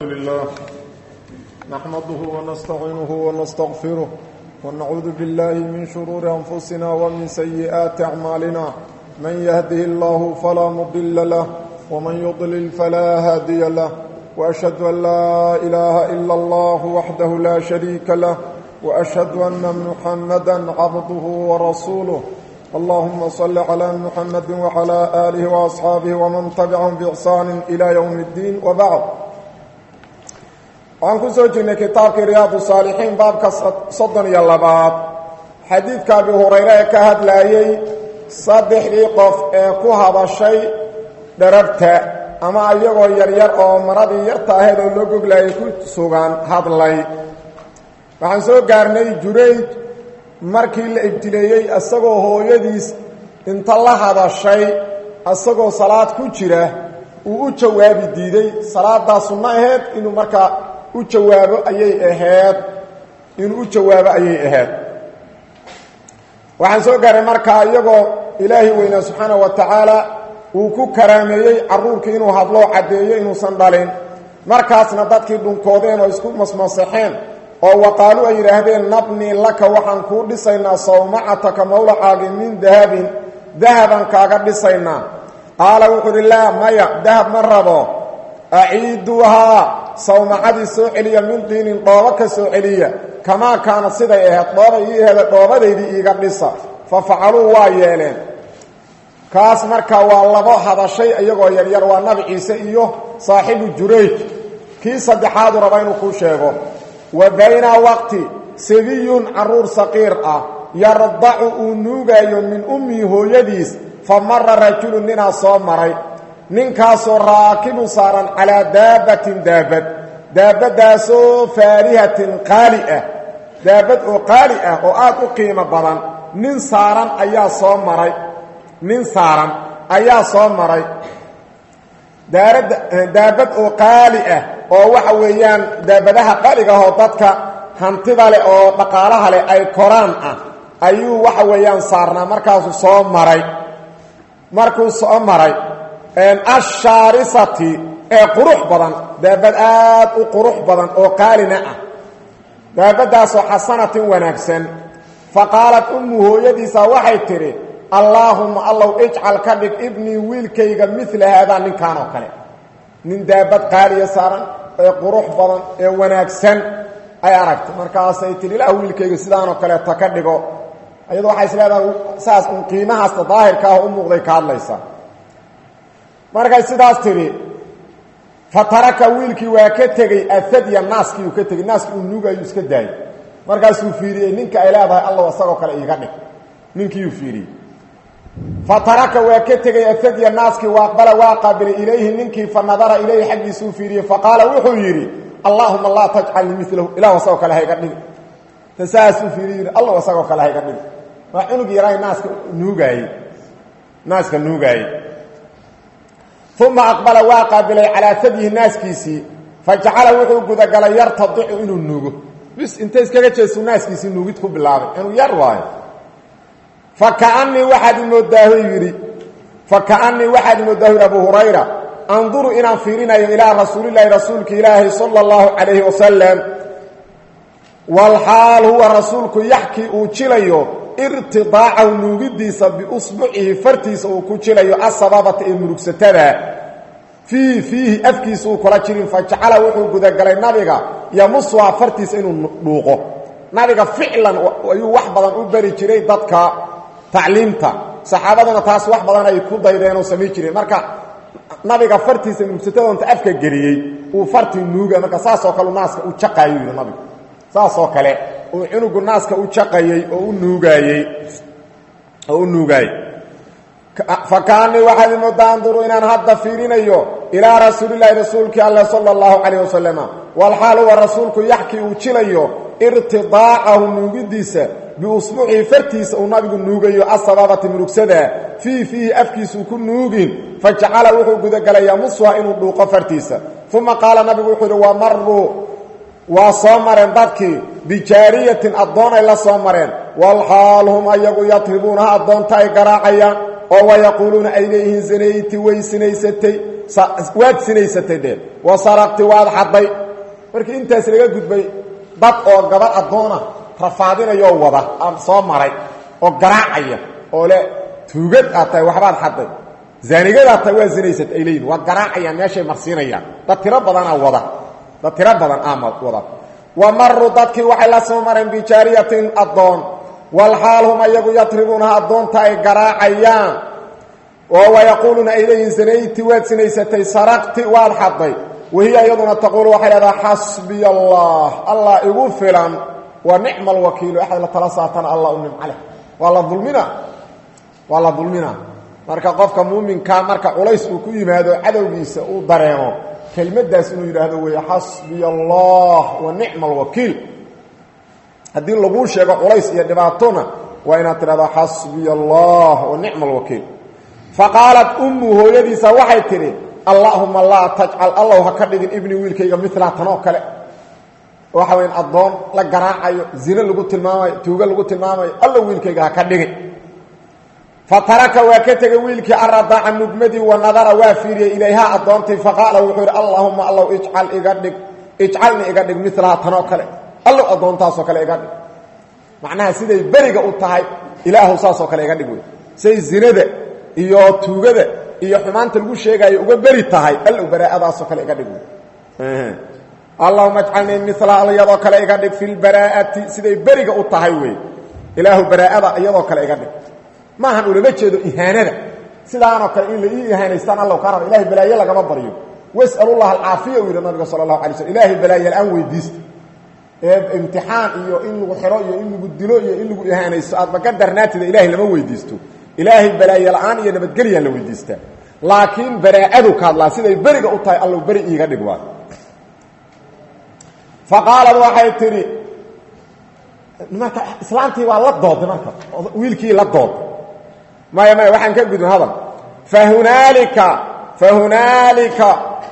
لله نحمده ونستعينه ونستغفره ونعوذ بالله من شرور أنفسنا ومن سيئات أعمالنا من يهده الله فلا مضل له ومن يضلل فلا هادي له وأشهد أن لا إله إلا الله وحده لا شريك له وأشهد أن محمدا عبده ورسوله اللهم صل على محمد وعلى آله وأصحابه ومن تبعهم بإحسان إلى يوم الدين وبعد waxaan ku soo jirnay kitaabkii riyaadu saalixiin baabka soddon iyo labaad xadiidka abi hurayre ee ka hadlaayey saddexdii qof ee ku hadashay dherarta ama iyagoo yaryar oo maradii yarta ahayd oo loo goglayay ku sugan hadlay waxaan soo gaarnay jurayj markii la ibtileeyey isagoo hooyadiis inta la hadashay isagoo salaad ku jira uu u jawaabi diiday salaadaa sunno ahayd inuu markaa u jawaabo ayay ahayd inuu u jawaabo ayay ahayd waxaan soo gaaray markaa iyagoo ilaahi weynaa subxaana wa tacaala uu ku karaameeyey carruurkii inuu hadloo caddeeyo inuusan dhalin markaasna dadkii dhunkoodeen oo isku masmasaxeen oo waqaalu ay yidhaahdeen nabnii laka waxaan kuu dhisaynaa sawmacataka mawlacaagi min dahabin dahaban kaaga dhisaynaa qaala wuxuu uhi laa maya dahab ma rabo aciiduuhaa sawmacadii soo celiya min diinin dhoobo ka soo celiya kamaa kaana siday ahayd dhoobay ii aheda dhoobadaydii iiga dhisa fa facaluu waa yeeleen kaas marka waa labo hadashay iyagoo yaryar waa nabi ciise iyo saaxibu jurayj kii saddexaadu raba inuu kuu sheego wa bayna waqti sabiyun carruur saqiir ah yardacu uu nuugaayo min ummihi hooyadiis fa mara rajulun ninaa soo maray ninkaasoo raakibun saaran calaa daabbatin daabad daabaddaasoo faarihatin qaali ah daabad oo qaali ah oo aad u qiimo badan nin saaran ayaa soo maray nin saaran ayaa soo maray daabad oo qaali ah oo waxa weeyaan daabadaha qaaliga ahoo dadka hantida leh oo dhaqaalaha leh ay koraan ah ayuu waxa weeyaan saarnaa markaasuu soo maray markuu soo maray ashaarisati ee qurux badan daabad aad u qurux badan oo qaalina ah daabaddaasoo xasanatin wanaagsan fa qaalat ummu hooyadiisa waxay tidhi allaahumma allow ijcal ka dhig ibnii wiilkayga mila haadaa ninkan oo kale nin daabad qaaliya saaran ee qurux badan ee wanaagsan ay aragtay markaasay tihi ilaah wiilkayga sidaanoo kaleeta ka dhigo iyado waxay is leedahay saas un qiimahaasta daahirka ah u muuqday ka hadlaysaa markay sidaas tidhi fa taraka wiilkii waa ka tegey afadya naaskii uu ka tegey naaskii uu nuugayuu iska daayey markaasuu fiiriyey ninka ay leedahay allow isagoo kale iiga dhig ninkiiuu fiiriyey fa taraka waa ka tegey afadya naaskii wa aqbala waa qaabilay ilayhi ninkii fa nadara ilayhi xaggiisuu fiiriyey fa qaala wuxuu yidhi allaahuma laa tajcalnii milahu ilahu isagoo kale hayga dhigi ta saasuu fiiriy yidhi allow isagoo kale hayga dhigi waa cunug yaray naaska nuugaayey naaska nuugaayey uma aqbala waa qaabilay calaa fadyihi naaskiisii fa jacala wuxuu gudagalay yartadicu inuu nuugo bis inta iskaga jeesu naaskiisii nuugid ku bilaabay inuu yar waayo fa kaanii waxaad imooddaahu yidhi fa kaanii waxaad imooddaahu yidhi abu hurayra anduru inaan fiirinayo ilaa rasuulilaahi rasuulka ilaahi sala allahu calayhi wasalam walxaal huwa rasuulku yaxkii uu jilayo irtidaacahu nuugidiisa biusbucihi fartiisa uu ku jilayo asababata ee murugsatada fii fiihi afkiisa uu kula jirin fa jacala wuxuu gudagalay nabiga yamusuhaa fartiisa inuu dhuuqo nabiga ficlan ayuu wax badan u bari jiray dadka tacliimta saxaabaduna taas wax badan ay ku daydeen oo samayn jireen marka nabiga fartiisa murugsatada afka geliyey uu fartii nuuga marka saasoo kale naaska u jaqaayuu yidhi nabigu saasoo kale uu cunugu naaska u jaqayey oo u nuugaayey oo u nuugaayey fa kaanii waxaad imoodaa anduru inaan hadda fiirinayo ilaa rasuulilaahi rasuulkii alle sala allahu calayh wasalama walxaal huwa rasuulku yaxkii uu jilayo irtidaacahu nuugidiisa biusbuucihi fartiisa uu nabigu nuugayo asababati murugsada fii fiihi afkiisuu ku nuugin fa jacala wuxuu gudagalay yamusuha inuu dhuuqo fartiisa uma qaala nabigu wuxuu yidhi wamaruu waa soo mareen dadkii bijaariyatin addoon ay la soo mareen walxaal hum ayagu yadribuunaha addoonta ay garaacayaan oo wayaquuluuna ay leeyihiin zinayti way sinaysatay waad sinaysatay dhee wa saraqti waad xadday markii intaas laga gudbay dad oo gabadh addoona rafaadinayoo wada soo maray oo garaacaya oo le tuugad aad tahay waxbaad xadday zaanigadaad tahay waa sinaysat ay leeyihin waa garaacayaan meeshay marsiinayaan dad tiro badanaa wada dad tiro badan ama wada wa maruu dadkii waxay la soo mareen bijaariyatin addoon walxaal hum ayagu yatribuunaha addoonta ay garaacayaan oo wayaquuluuna ay leeyihin sanayti waad sinaysatay saraqti waad xadday wahiya iyaduna taquulu waxay leedaha xasbiya allah allah igu filan wa nicma alwakiilu axad la tala saatana allah u nimca leh waa la dulmina waa la dulmina marka qofka muuminkaa marka culays uu ku yimaado cadowgiisa uu dareemo kelmaddaas inuu yidhaahdo weeye xasbiya allah wa nicma alwakiil haddii laguu sheego culays iyo dhibaatona waa inaad tidhahdo xasbiya allah wa nicma alwakiil faqaalat ummu hooyadiisa waxay tidhi allaahuma laa tajcal allow ha ka dhigin ibni wiilkayga milaa tanoo kale waxa weyn addoon la garaacayo zine lagu tilmaamayo tuugo lagu tilmaamayo allow wiilkayga ha ka dhigin fa taraka waa ka tegey wiilkii aradaaca nugmadii wa nadara waa fiiriyey ilayhaa addoontii faqaala wuxuu yidhi allaahuma allow ijcal iga dhig ijcalni iga dhig milaha tanoo kale allow addoontaasoo kale iga dhig macnaha siday beriga u tahay ilaahu saasoo kale iga dhig wey say zinada iyo tuugada iyo xumaanta lagu sheegaayo uga beri tahay allow baraa'adaasoo kale iga dhig wey allahuma ajcalnii milaha iyadoo kale iga dhig fi lbaraa'ati siday beriga u tahay wey ilaahu baraa'ada iyadoo kale iga dhig maahan ulama jeedo ihaanada sidaanoo kale in la ii ihaanaystaan alla ka raba ilahay balaaye lagama baryo was'alullaha alcaafiya uu yidhi nabiga sala allahu alay slm ilaahay balaaye la-aan weydiista ee imtixaan iyo in lagu xiro iyo in lagu dilo iyo in lagu ihaanaysto aadba ka darnaatida ilahay lama weydiisto ilaahay balaaye la-aan iyo nabadgelyaa la weydiistaa laakiin baraa'adu ka hadlaa siday beriga u tahay allow beri iiga dhig waa faqaalad waxay tidhi marka islaantii waa la dooday marka wiilkii la dooday maya maya waxaan ka gudbin hadal fahunaalika fahunaalika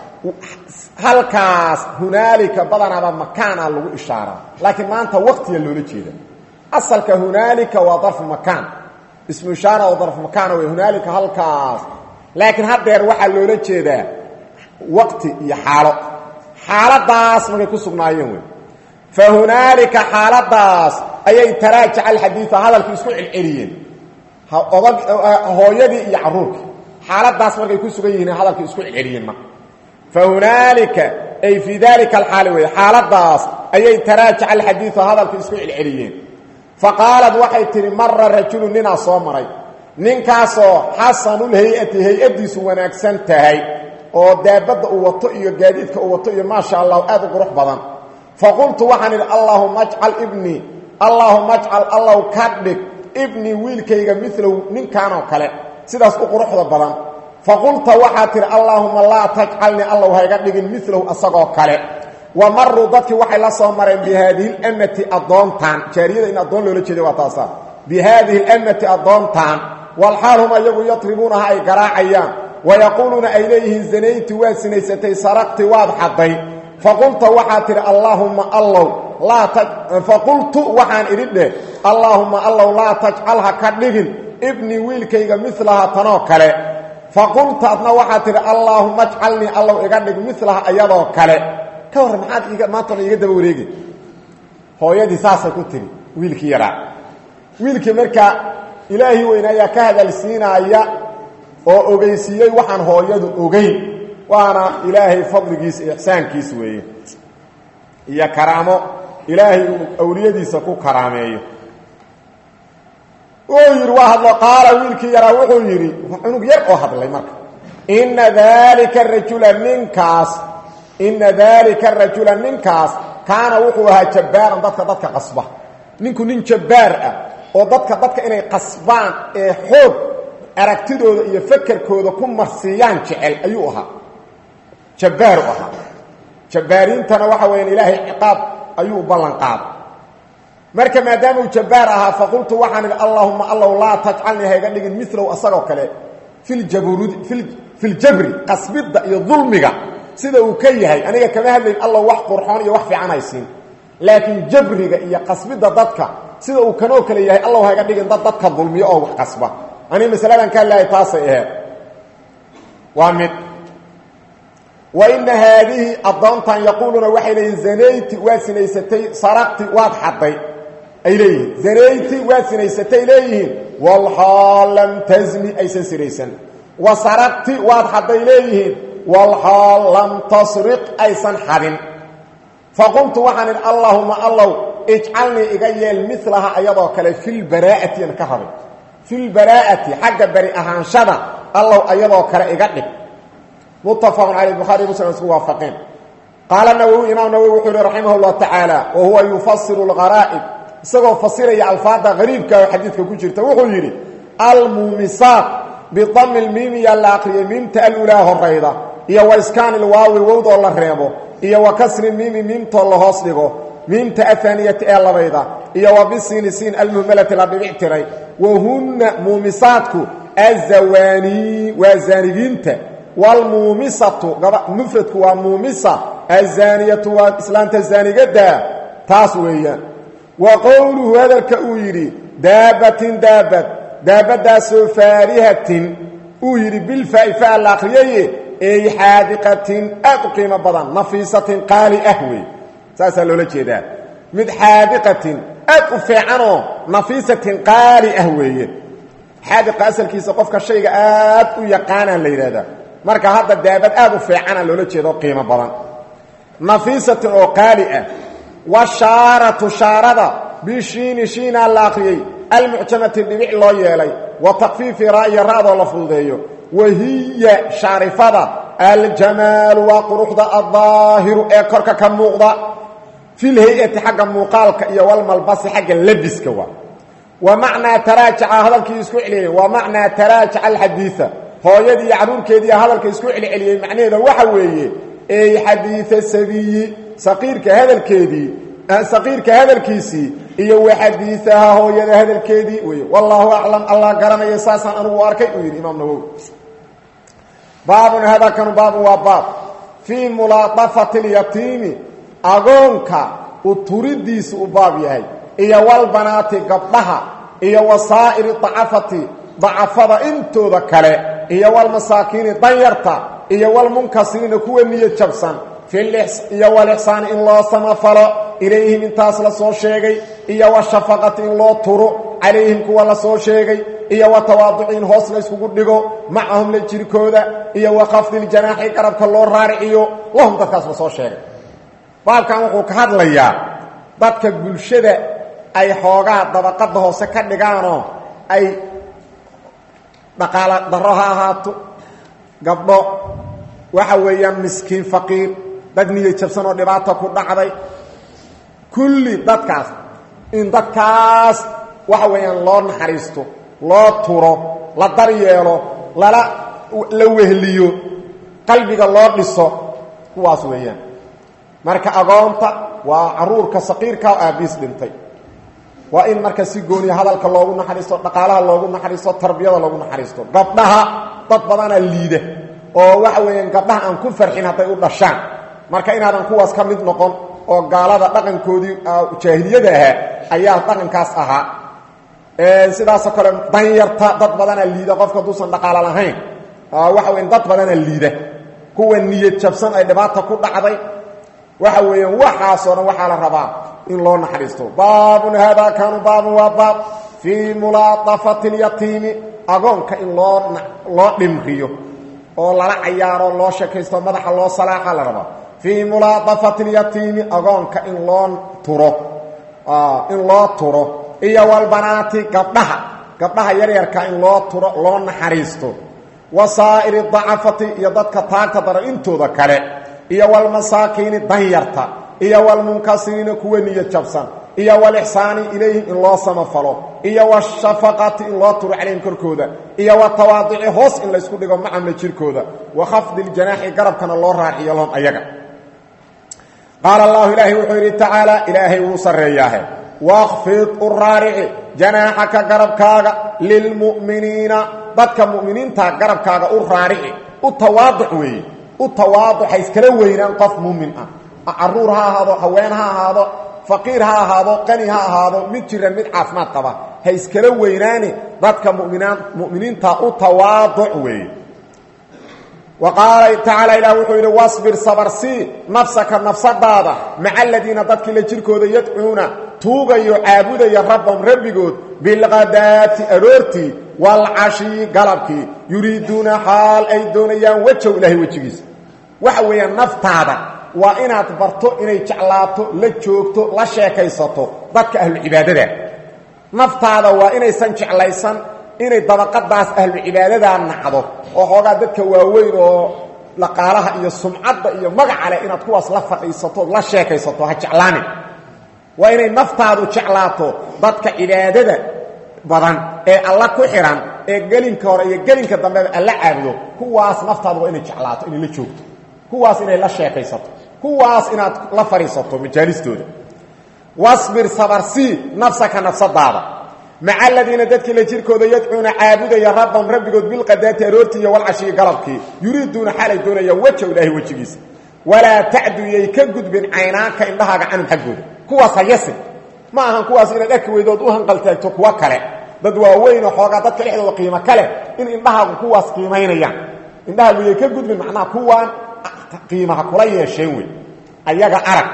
halkaas hunaalika badanaaba makaana lagu ishaaraa laakiin maanta waktiga loola jeeda asalka hunaalika waa darfu makaan ismu ishaara oo darfu makaana wey hunaalika halkaas laakiin haddeer waxaa loola jeedaa waqti iyo xaalo xaaladaas markay ku sugnaayeen wey fahunaalika xaaladaas ayay taraajaca alxadiida hadalkii isku celceliyeen odag hooyadii iyo caruurkii xaaladaas markay ku sugan yihiin hadalkii isku celceliyeen marka fahunaalika ay fii dalika alxaali wey xaaladaas ayay taraajaca alxadiida hadalkii isku celceliyeen faqaalad waxay tihi mara rajulu ninaa soo maray ninkaasoo xasanulhay-ati hay-addiisu wanaagsan tahay oo daabadda uu wato iyo gaadiidka uu wato iyo maasha allah aad u qurux badan faqultu waxaan idhi allaahuma ajcal ibnii allaahuma ajcal allow ka dhig ibnii wiilkayga milow ninkanoo kale sidaas u quruxda badan faqulta waxaad tidhi allaahuma laa tajcalnii allow hayga dhigin milow asagoo kale wa maruu dadkii waxay la soo mareen bi haadihi اlamati addoontaan jaariyada in addoon loola jeeda waa taasaa bi haadihi اlamati addoontaan walxaal hum ayagu yatribuunaha ay garaacayaan wayaquuluuna ay leeyihiin zanayti waad sinaysatay saraqti waad xadday faqulta waxaad tidhi allaahumma allow laa faqultu waxaan idhi dheh allaahumma allow laa tajcal ha ka dhigin ibnii wiilkayga milaha tanoo kale faqulta adna waxaad tidhi allaahuma ajcalnii allow iga dhig milaha ayadoo kale ka warran maxaad iga maantana iga daba wareegi hooyadii saasay ku tiri wiilkii yaraa wiilkii markaa ilaahi weyne ayaa ka hadalsiinaya oo ogeysiiyey waxaan hooyadu ogeyn waana ilaahay fadligiisa iyo ixsaankiis weeye iyo karaamo ilaahay uu awliyadiisa ku karaameeyo wuxuu yidhi waa hadlo qaala wiilkii yaraa wuxuu yidhi cunug yar oo hadlay marka inna daalika rajula ninkaas inna daalika rajula ninkaas kaana wuxuu ahaa jabbaaran dadka dadka qasba ninku nin jabbaar ah oo dadka dadka inay qasbaan ee xoog aragtidooda iyo fakerkooda ku marsiiyaan jecel ayuu ahaa jabbaaru ahaa jabbaariintana waxa weyaan ilaahay ciqaab ayuu ballan qaaday marka maadaama uu jabbaar ahaa faqultu waxaan idhi allaahuma allow laa tajcalnii hayga dhigin milow asagoo kale filjabrud filjabri qasbidda iyo dulmiga sida uu ka yahay aniga kama hadlayn allow wax qurxoon iyo wax fiican haysiin laakiin jabriga iyo qasbidda dadka sida uu kanoo kale yahay allow hayga dhigin dad dadka dulmiyo oo wax qasba ani masaladan ka hadlahay taasay aheed waa mid wa ina haadihi addoontan yaquuluuna waxay leeyihin zanayti waad sinaysatay saraqti waad xadday ay leeyihiin zanayti waad sinaysatay leeyihiin walxaal lam tasni aysan sinaysan wa saraqti waad xadday leeyihiin walxaal lam tasriq aysan xadin faqultu waxaan idhi allaahuma allow ijcalnii iga yeel milaha ayadoo kale filbaraa'ati an ka rabay filbaraa'ati xagga beri ahaanshada allow ayadoo kale iga dhig muttafaqun caley bukhari muslim isku waafaqeen qaala nawowi imaam nawowi wuxuu yihi raximah llahu tacaala wa huwa yufasiru lqaraa'ib isagoo fasiraya alfaada qariibka oo xadiidka ku jirta wuxuu yidhi almuumisaat bidami lmiimiya la aqriyay miimta alulaa horayda iyo wa iskaani lwaawi wowdoo la reebo iyo wa kasri miimi miimtoo la hoos dhigo miimta ahaaniyati ee labayda iyo wa bisiini siin almuhmalati la dhibic tiray wahunna muumisaadku azawaanii waa zaanigiinta wlmuumisatu mufradku waa muumisa azaaniyatu waa islaamta zaanigadaa taas weeyaan wa qowluhu hadalka uu yidhi daabatin daabad daabadaasoo faarihatin uu yidhi bilfaai fa la akriyaye ey xaadiqatin aad u qiimo badan nafiisatin qaali ah wey saasaa loola jeedaa mid xaadiqatin aad u fiicanoo nafiisatin qaali ah weeye xaadiqa asalkiisa qofka shayga aad u yaqaanaa la yidhahdaa marka hadda daabad aad u fiicana loola jeedo qiimo badan nafiisatin oo qaali ah washaaratu shaarada bishiini shiinaa la akriyey almucjamati dhibic loo yeelay wa takfiifi ra'ya ra'doo la fududeeyo wahiya shaarifada aljamaalu waa quruxda addaahiru ee korka ka muuqda filhay-ati xagga muuqaalka iyo walmalbasi xagga labiska waa wa macnaa taraajaca hadalkii isku celiyey wa macnaa taraajaca alxadiia hooyadii iyo carruurkeediiy hadalka isku celceliyey macnaheeda waxa weeye ey xadiia sabiyi saqiirka hadalkeedii saqiirka hadalkiisii iyo wa xadiiaha hooyada hadalkeedii wey wallaahu aclam allah garanaya saasaan anigu arkay uu yidhi imaam nawowi baabun hadakanu baabun waa baab fii mulaadafati اlyatiimi agoonka u turidiisa u baab yahay iyo walbanaati gabdhaha iyo wasaa'iri dacafati dacafada intooda kale iyo walmasaakiini danyarta iyo walmunkasiriina kuwa niyo jabsan iyo walixsaani in loo samafalo ilayhim intaas la soo sheegay iyo washafaqati in loo turo calayhim kuwa la soo sheegay iyo wa tawaaduci in hoos la yskugu dhigo macahum la jirkooda iyo wa khafdiiljanaaxi garabka loo raariciyo lahum dadkaas la soo sheegay baabkan wuxuu ka hadlayaa dadka bulshada ay xoogaa dabaqadda hoose ka dhigaanoo ay dhaqaalo darro ha ahaato gabdho waxa weeyaan miskiin faqiir dad niyo jabsan oo dhibaata ku dhacday kulli dadkaas in dadkaas waxa weeyaan loo naxariisto loo turo la daryeelo lala la wehliyo qalbiga loo dhiso kuwaas weeyaan marka agoonta waa caruurka saqiirka oo aabiis dhintay waa in marka si gooniya hadalka loogu naxariisto dhaqaalaha loogu naxariisto tarbiyada loogu naxariisto gabdhaha dad badanaa liida oo waxa weeyaan gabdhaha aan ku farxin hadday u dhashaan marka inaadan kuwaas ka mid noqon oo gaalada dhaqankoodii jaahiliyada ahaa ayaa dhaqankaas ahaa sidaasoo kale danyarta dad badanaa liida qofka haduusan dhaqaalo lahayn waxa weya dad badanaa liida kuwa niyad jabsan ay dhibaata ku dhacday waxa weeyaan waxaasoo dhan waxaa la rabaa in loo naxariisto baabun haadaa kaanu baabun waa baab fii mulaadafati اlyatiimi agoonka in loo loo dhimriyo oo lala cayaaro loo shekaysto madaxa loo salaaxa la rabaa fii mulaadafati اlyatiimi agoonka in loo turo in loo turo iyo walbanaati gabdhaha gabdhaha yaryarka in loo turo loo naxariisto wasaa'iri dacafati iyo dadka taagta daran intooda kale iyo walmasaakiini danyarta iyo walmunkasiriina kuwa niyo jabsan iyo walixsaani ilayhim in loo samafalo iyo washafaqati in loo turo calayhim korkooda iyo watawaaduci hoos in laysku dhigo macamla jirkooda wa khafdi ljanaaxi garabkana loo raaciyo lahum ayaga qaala allahu ilaahay wuxuu yidhi tacaala ilaahay wuu sarreeyaahe wakfid u raarici janaaxaka garabkaaga lilmu'miniina dadka mu'miniinta garabkaaga u raarici u tawaaduc weeye u tawaaduc ha iskala weynaan qof muumin ah caruur ha ahaado haween ha ahaado faqiir ha ahaado qani ha ahaado mid jiran mid caafimaad qaba ha iskala weynaane dadka muminaan mu'miniinta u tawaaduc weeye wa qaala tacaala ilah wuxuu yidhi wasbir sabarsii nafsaka nafsadaada maca aladiina dadkii la jirkooda yadcuuna tuugayo caabudaya rabbahum rabbigood bilqadaati aroortii walcashii galabkii yuriiduuna xaal ay doonayaan wejow ilaahay wejigiisa waxa weeyaan naftaada waa inaad barto inay jeclaato la joogto la sheekaysato dadka ahlucibaadada naftaada waa inaysan jeclaysan inay dabaqadaas ahlucibaadadaa nacdo oo xoogaa dadka waaweyn oo laqaalaha iyo sumcadda iyo magaca leh inaad kuwaas la fadhiisato la sheekaysato ha jeclaanin waa inay naftaadu jeclaato dadka cibaadada badan ee alla ku xihan ee gelinka hore iyo gelinka dambeba alla caabudo kuwaas naftaadu waa inay jeclaato inay la joogto kuwaas inay la sheekaysato kuwaas inaad la fadhiisato majaalistooda wasbir sabarsii nafsaka nafsadaada maca aladiina dadkii la jirkooda yadcuuna caabudaya rabbahum rabbigood bilqadaati aroortii iyo walcashii galabkii yuriiduuna xaalay doonayaan wejow ilaahay wejigiisa walaa tacdu yay ka gudbin caynaanka indhahaaga canhum xaggooda kuwaas ha yasin ma ahan kuwaas inaad arki weydood u hanqaltaagto kuwo kale dad waaweynoo xoogaa dadka dhexdooda qiimo kale in indhahaagu kuwaas qiimaynayaan indhahaagu yay ka gudbin macnaha kuwaan qiimaha kula yeesheen wey ayaga arag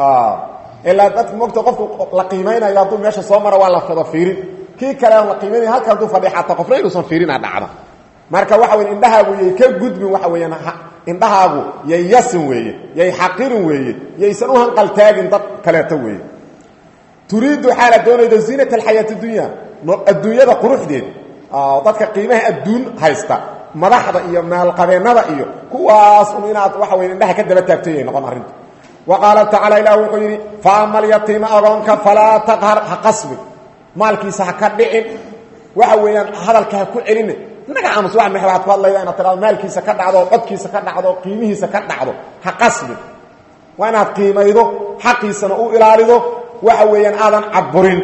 ilaa dadka mogta qofku la qiimaynayo hadduu meesha soo maro waa la fada fiirin kii kale aan la qiimaynaya halka hadduu fadhi xataa qofna inuusan fiirinaa dhacda marka waxa weye indhahaagu yay ka gudbin waxa weeyaan indhahaagu yay yasin weeye yay xaqirin weeye yaysan u hanqaltaagin dad kaleeto weeye turiidu xaala doonaydo ziinat alxayaati dunya adduunyada quruxdeed dadka qiimaha adduun haysta madaxda iyo maalqabeennada iyo kuwaas un inaad waxa weye indhaha ka daba taagtayay noqon arrinta wa qaala tacaala ilah wuxuu yidhi fa ama alyatiima agoonka falaa taqhar ha qasbin maalkiisa ha ka dhicin waxa weeyaan hadalka ha ku celina inaga aamus wa ma waxaad ku hadlayda inaad tidhado maalkiisa ka dhacdo codkiisa ka dhacdo qiimihiisa ka dhacdo ha qasbin waa inaad qiimaydo xaqiisana u ilaalido waxa weeyaan aadan caburin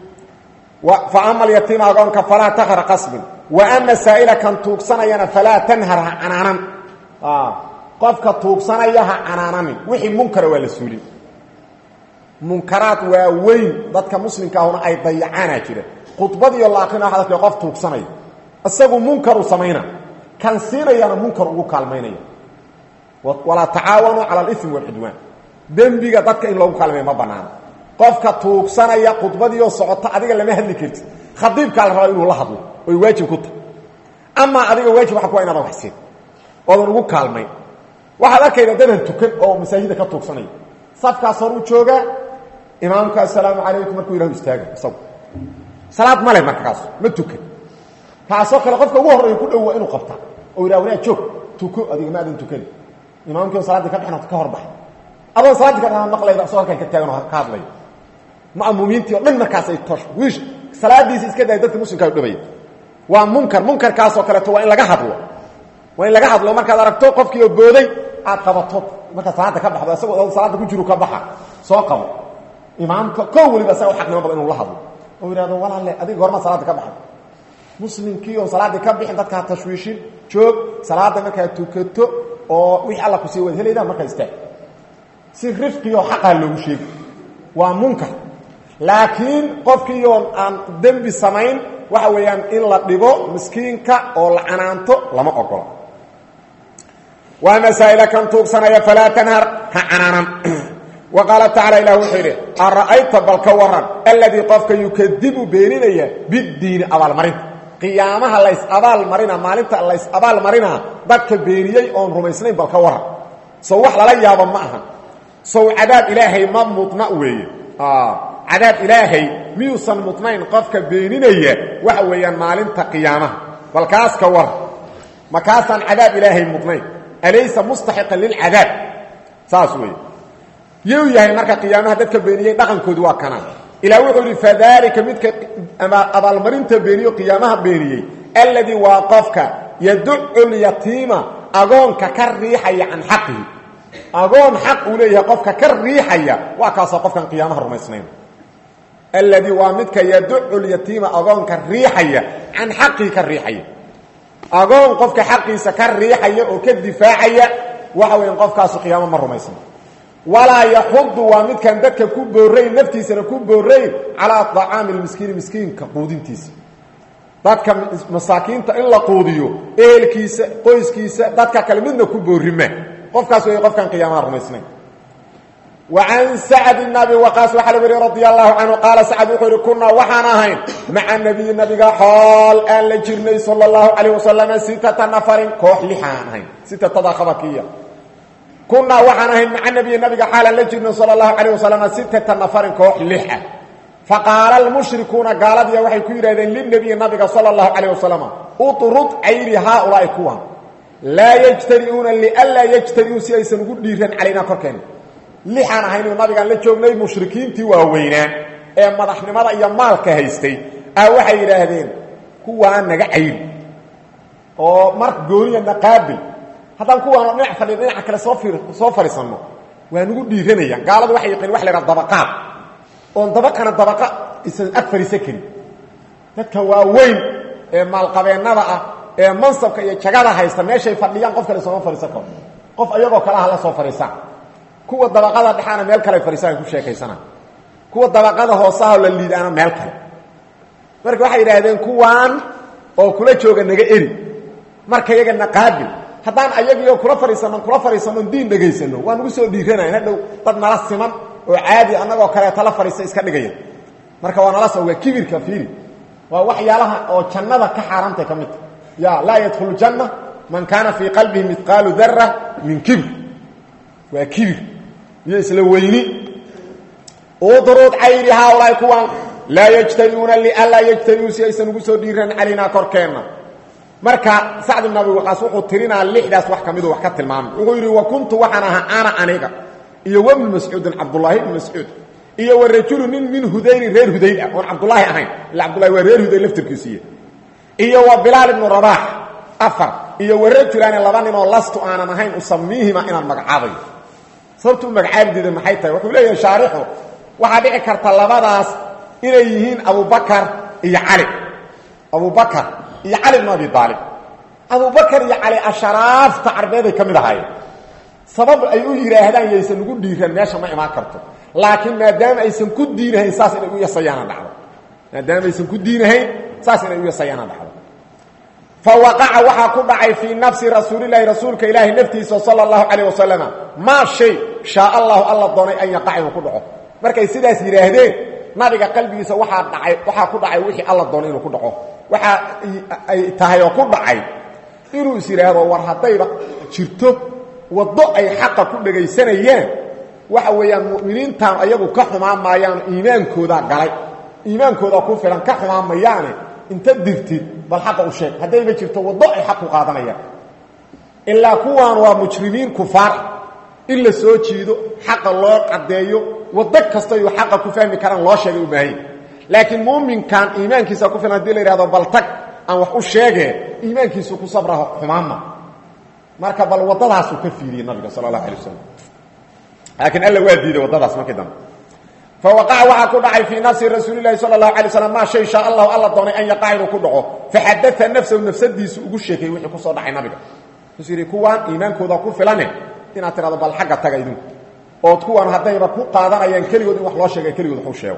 fa ama alyatiima agoonka falaa taqhar qasbin wa ama saa'ila kan tuugsanayana falaa tanhar ha canaanan qofka tuugsanaya ha canaananin wixii munkara waa la suulin munkaraad waa weyn dadka muslimka ahuna ay dayacaana jira khudbadiiyo laaqina waxa dadka qof tuugsanaya isagu munkaru samayna kan siinayana munkar ugu kaalmaynaya walaa tacaawanuu cala alimi walcudwaan dembiga dadka in loogu kaalmaya ma banaano qofka tuugsanaya khudbadiioo socota adiga lama hadli kartid khadiibkaa la rabaa inuu la hadlo oy waajib ku tahay amaa adiga waajib waa ku waa inaadan waxsiin oodan ugu kaalmayn waxaad arkayda dadan tukan oo masaajida ka tuugsanaya safkaas hor u joogaa imaamka assalaamu calaykum markuu yihahdo istaaga isagu salaad ma leh marka kaas ma tukan kaasoo kale qofka ugu horreeya ku dhow waa inuu qabta oo yidhaha wanaa joog tuko adiga ma adan tukani imaamkii oo salaadii ka bixin ka hor baxay adoon salaaddii ka dhanaa maqlayda asoo halkan ka taagan oo ka hadlaya ma'muumiintii o dhan markaas ay tosh wiish salaadiisi iska daaya dadka muslimkaa u dhawaya waa munkar munkarkaasoo kaleeto waa in laga hadlo waa in laga hadlo markaad aragto qofkii oo booday aad qabato markaad salaada ka baxdo isagoo salaada ku jiru ka baxa soo qabo imaamka koo weliba isaga u xaqnimo badan inuu la hadlo oo yidhahdo walaalle adiga goormaad salaada ka baxay muslimkii oon salaaddii ka bixin dadka ha tashwiishin joog salaada markaad tukato oo wixii alla ku sii waad helaydaa markaa istaag si rifqioo xaqaa loogu sheegi waa munkar laakiin qofkiiyoon aan dembi samayn waxa weeyaan in la dhibo miskiinka oo la canaanto lama ogola waa masaa'ila kan tuugsanaya falaa tanhar ha canaanan wa qaala tacala ilah wuxuu yidhi ara'ayta bal ka waran alladii qofka yukadibu beeninaya biddiini abaalmarinta qiyaamaha lays abaalmarina maalinta lays abaalmarinaa dadka beeniyey oon rumaysnayn bal ka waran sow wax lala yaabo ma aha sow cadaab ilaahay ma mudna weeye cadaab ilaahay miyuusan mudnayn qofka beeninaya waxa weeyaan maalinta qiyaamaha bal kaas ka war ma kaasaan cadaab ilaahay mudnayn alaysa mustaxiqan lilcadaab saas weeye yuu yahay marka qiyaamaha dadka beeniyey dhaqankoodu waa kanaan ilaa wuxuu yidhi fadaalika midka abaalmarinta beeniyo qiyaamaha beeniyey alladii waa qofka yaducu lyatiima agoonka ka riixaya can xaqihi agoon xaq uu leeyahay qofka ka riixaya waa kaasoo qofkan qiyaamaha rumaysnayn alladii waa midka yaducu lyatiima agoonka riixaya can xaqihi ka riixaya agoon qofka xaqiisa ka riixaya oo ka difaacaya waxa weya qofkaasu qiyaamo ma rumaysna walaa yaxudu waa midkaan dadka ku boorayn naftiisana ku boorayn calaa acaami lmiskiini miskiinka quudintiisa dadka masaakiinta in la quudiyo ehelkiisa qoyskiisa dadka kale midna ku boorima qofkaas wey qofkan qiyaamaha rumaysnayn وعن سعد بن أبي وقاص وحل وري رضي الله عنه قال سعد وحر كنا وحنا هين مع النبي النبي حال أن لجرني صلى الله عليه وسلم ستة نفر كوح لحان هين ستة تضاخبكية كنا وحنا هين مع النبي النبي حال أن لجرني صلى الله عليه وسلم ستة نفر كوح لحان فقال المشركون قالت يا وحي كيرادين للنبي النبي صلى الله عليه وسلم اطرد عير هؤلاء كوان لا يجترئون لألا يجترئوا سيئسا قديرا علينا كركين lixaan ahayn uu nabigaan la joognay mushrikiintii waaweynaa ee madaxnimada iyo maalka haystay ah waxay yidhaahdeen kuwaa naga cayri oo mar gooniyana qaabil haddaan kuwaanoo dhinac fadhiya dhinaca kale soo soo fadhiisanno waa nagu dhiiranayaan gaaladu waxay yaqiin wax la yidhaha dabaqaad oon dabaqana dabaqa isan ag fadhiisan karin dadka waaweyn ee maalqabeennada ah ee mansabka iyo jagada haysta meeshay fadhiyaan qof kale sooma fadhiisan karo qof iyagoo kale ah la soo fadhiisaan kuwa dabaqada dhexaana meel kale fariisaan ku sheekaysana kuwa dabaqada hoosaha la liidaana meel kale marka waxay yidhaahdeen kuwaan oo kula jooga naga eri marka iyaga naqaabil haddaan ayagiio kula fadhiisano kula fadhiisano diin dhegaysano waa nagu soo dhiiranayn hadhow dad nala siman oo caadi annagoo kaleeta la fadhiista iska dhigaya marka waa nala soo waa kibirka fiiri waa waxyaalaha oo jannada ka xaaraantay ka midta ya laa yadkhulu janna man kaana fii qalbihi midqaalu dara min kibr waa kibir iyo isla weyni udrud cayri haaulaai kuwan laa yajtariuuna lianlaa yajtariuu si aysan ugu soo dhiiran calaynaa korkeenna marka sacd ibn abi waqaas wuxuu tirinaa lixdaas wax ka midu wax ka tilmaamay wuxuu yidhi wa kuntu waxaan ahaa ana aniga iyo wabnu mascuudin cabdullaahi ibnu mascuud iyo wa rajulu nin min hudayrin reer hudayl ah oon cabdulaahi ahayn illa cabdullahi waa reer hudayl laftirkiisiiya iyo wa bilaal ibnu rabaax afar iyo wa rajulaani laba nin oo lastu aanan ahayn usamiihima inaan magacaabayo sababtu u magacaabideeda maxay tahay wuxuu leeyahay shaarixu waxaa dhici karta labadaas inay yihiin abubakar iyo cali abubakar iyo cali bn abi aalib abubakar iyo cali asharaafta carbeeday ka mid ahaayeen sabab ay u yidhaahdaan yaysan ugu dhiiran meesha ma imaan karto laakiin maadaama aysan ku diinahayn saas inay u yasayaana dhacdo maadaama aysan ku diinahayn saas inay u yasayaana dhacdo fawaqaca waxaa ku dhacay fii nafsi rasuulilahi rasuulka ilaahi naftiisa sala allahu calayh wasalam maa shay shaa allahu alla doonay an yaqac inuu ku dhaco markay sidaas yidhaahdeen nabiga qalbigiisa waaa dhacay waxaa ku dhacay wixii alla doonay inuu ku dhaco waxa ay tahay oo ku dhacay inuu is yidhaahdo war haddayba jirto waddo ay xaqa ku dhegaysanayaan waxa weeyaan mu'miniintan ayagu ka xumaan maayaano iimaankoodaa galay iimaankoodaa ku filan ka xumaan mayaane inta dirtid bal xaqa u sheeg haddayba jirto waddo ay xaq ku qaadanayaan ilaa kuwaan waa mujrimiin kufaar in la soo jiido xaqa loo caddeeyo waddo kastayu xaqa ku fahmi karaan loo sheegay u baahan laakiin muuminkan iimaankiisa ku filan hadii la yidhahdo bal tag aan wax u sheegee iimaankiisu ku sabraho xumaanma marka bal waddadaasuu ka fiiriyey nabiga sala allahu alay wasalam laakiin alla waa diiday waddadaas markii dambe fawaqaca waxaa ku dhacay fii nafsi rasuuli lahi sala allahu alay slam maa shay shaa allahu alla doonay an yaqac inuu ku dhaco faxadaa nafsahu nafsadiisu ugu sheekayey wixii ku soo dhacay nabiga wuxuu yidhi kuwaan iimaankooda ku filane inaad tidhahdo bal xagga taga idinku ood kuwaan haddayba ku qaadanayaan keligood in wax loo sheega keligood waxu sheego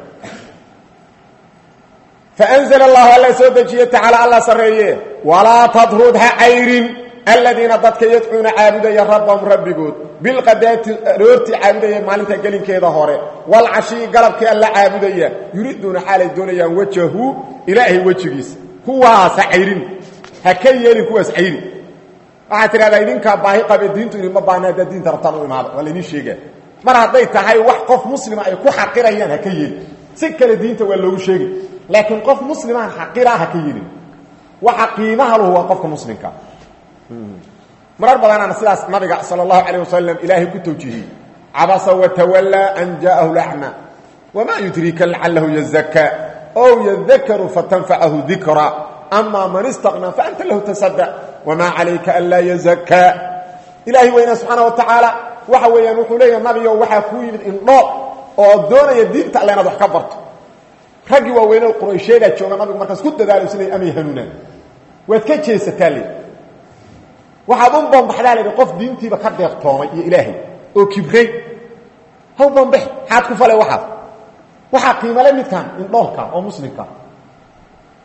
faanzla allahu alla soo dejiye tacaala alla sarreeye walaa tadrud ha cayrin aladiina dadka yadcuuna caabudaya rabbahum rabbigood bilqadaati aroortii caabudaya maalinta gelinkeeda hore walcashii galabkii alla caabudaya yuriiduuna xaalay doonayaan wajahu ilaahay wejigiisa kuwaas ha cayrin ha ka yeelin kuwaas cayri waxaad tidhahdaa idinkaa baahi qabe diintu idinma baahna haddaad diinta rabtaan u imaada waa laydin sheegaa mar hadday tahay wax qof muslima ay ku xaqirayaan ha ka yeelin si kale diinta waa loogu sheegi laakiin qof muslimaan xaqiraa ha ka yeelin waxa qiimaha lahu waa qofka muslimka marar badanaana sidaas nabiga sal اlahu alيه wasalam ilaahay ku tawjihiyey cabasa watawallaa an jaaءahu lacma wmaa yudriika lacalahu yazakaa ow yadakaru fatanfacahu dikra ama man istaqnaa faanta lahu tasada wmaa calayka anlaa yazakaa ilaahay weynaa subxaana wa tacaala waxa weeyaan wuxuu leeyaha nabigo waxaa kuu yimid indhoo oo doonaya diinta alle inaad wax ka barto raggii waaweynee quraysheedaa jooga nabigu markaas ku dadaalaysa inay amay hanuunaan waad ka jeesataa le waxaad u bambaxdaa laidhi qof diintiiba ka deeqtoomay iyo ilaahay oo kibray haw bambax maxaad ku falay waxaas waxaa qiimale midkan indhoolka oo muslimka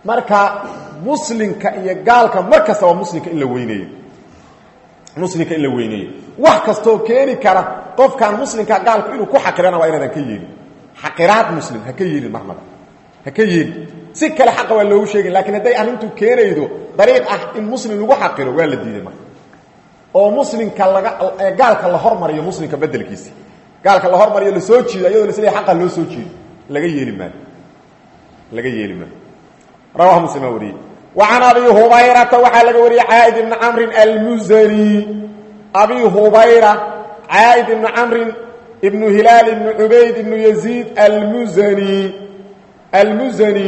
marka muslimka iyo gaalka mar kastaba muslimka in la weyneeyo muslimka in la weyneeyo wax kastoo keeni kara qofkan muslimka gaalku inuu ku xaqirana waa inaadan ka yeelin xaqiraad muslim ha ka yeelin marnaba ha ka yeelin si kale xaqa waa loogu sheegin lakiin hadday arrintu keenaydo dariiq ah in muslim lagu xaqiro waa la diiday marka oo muslimka laga gaalka la hormariyo muslimka bedelkiisa gaalka la hormariyo lasoo jiido ayadoo lasle aqa loo soo jiido laga yeeli maayo laga yeeli maayo rawahu muslim aa wariyey wa can abi hubayrata waxaa laga wariyey caaid ibni camrin almuzani abi hubayra caaid ibni camrin ibnu hilaal ibnu cubayd ibnu yaziid almuzani almuzani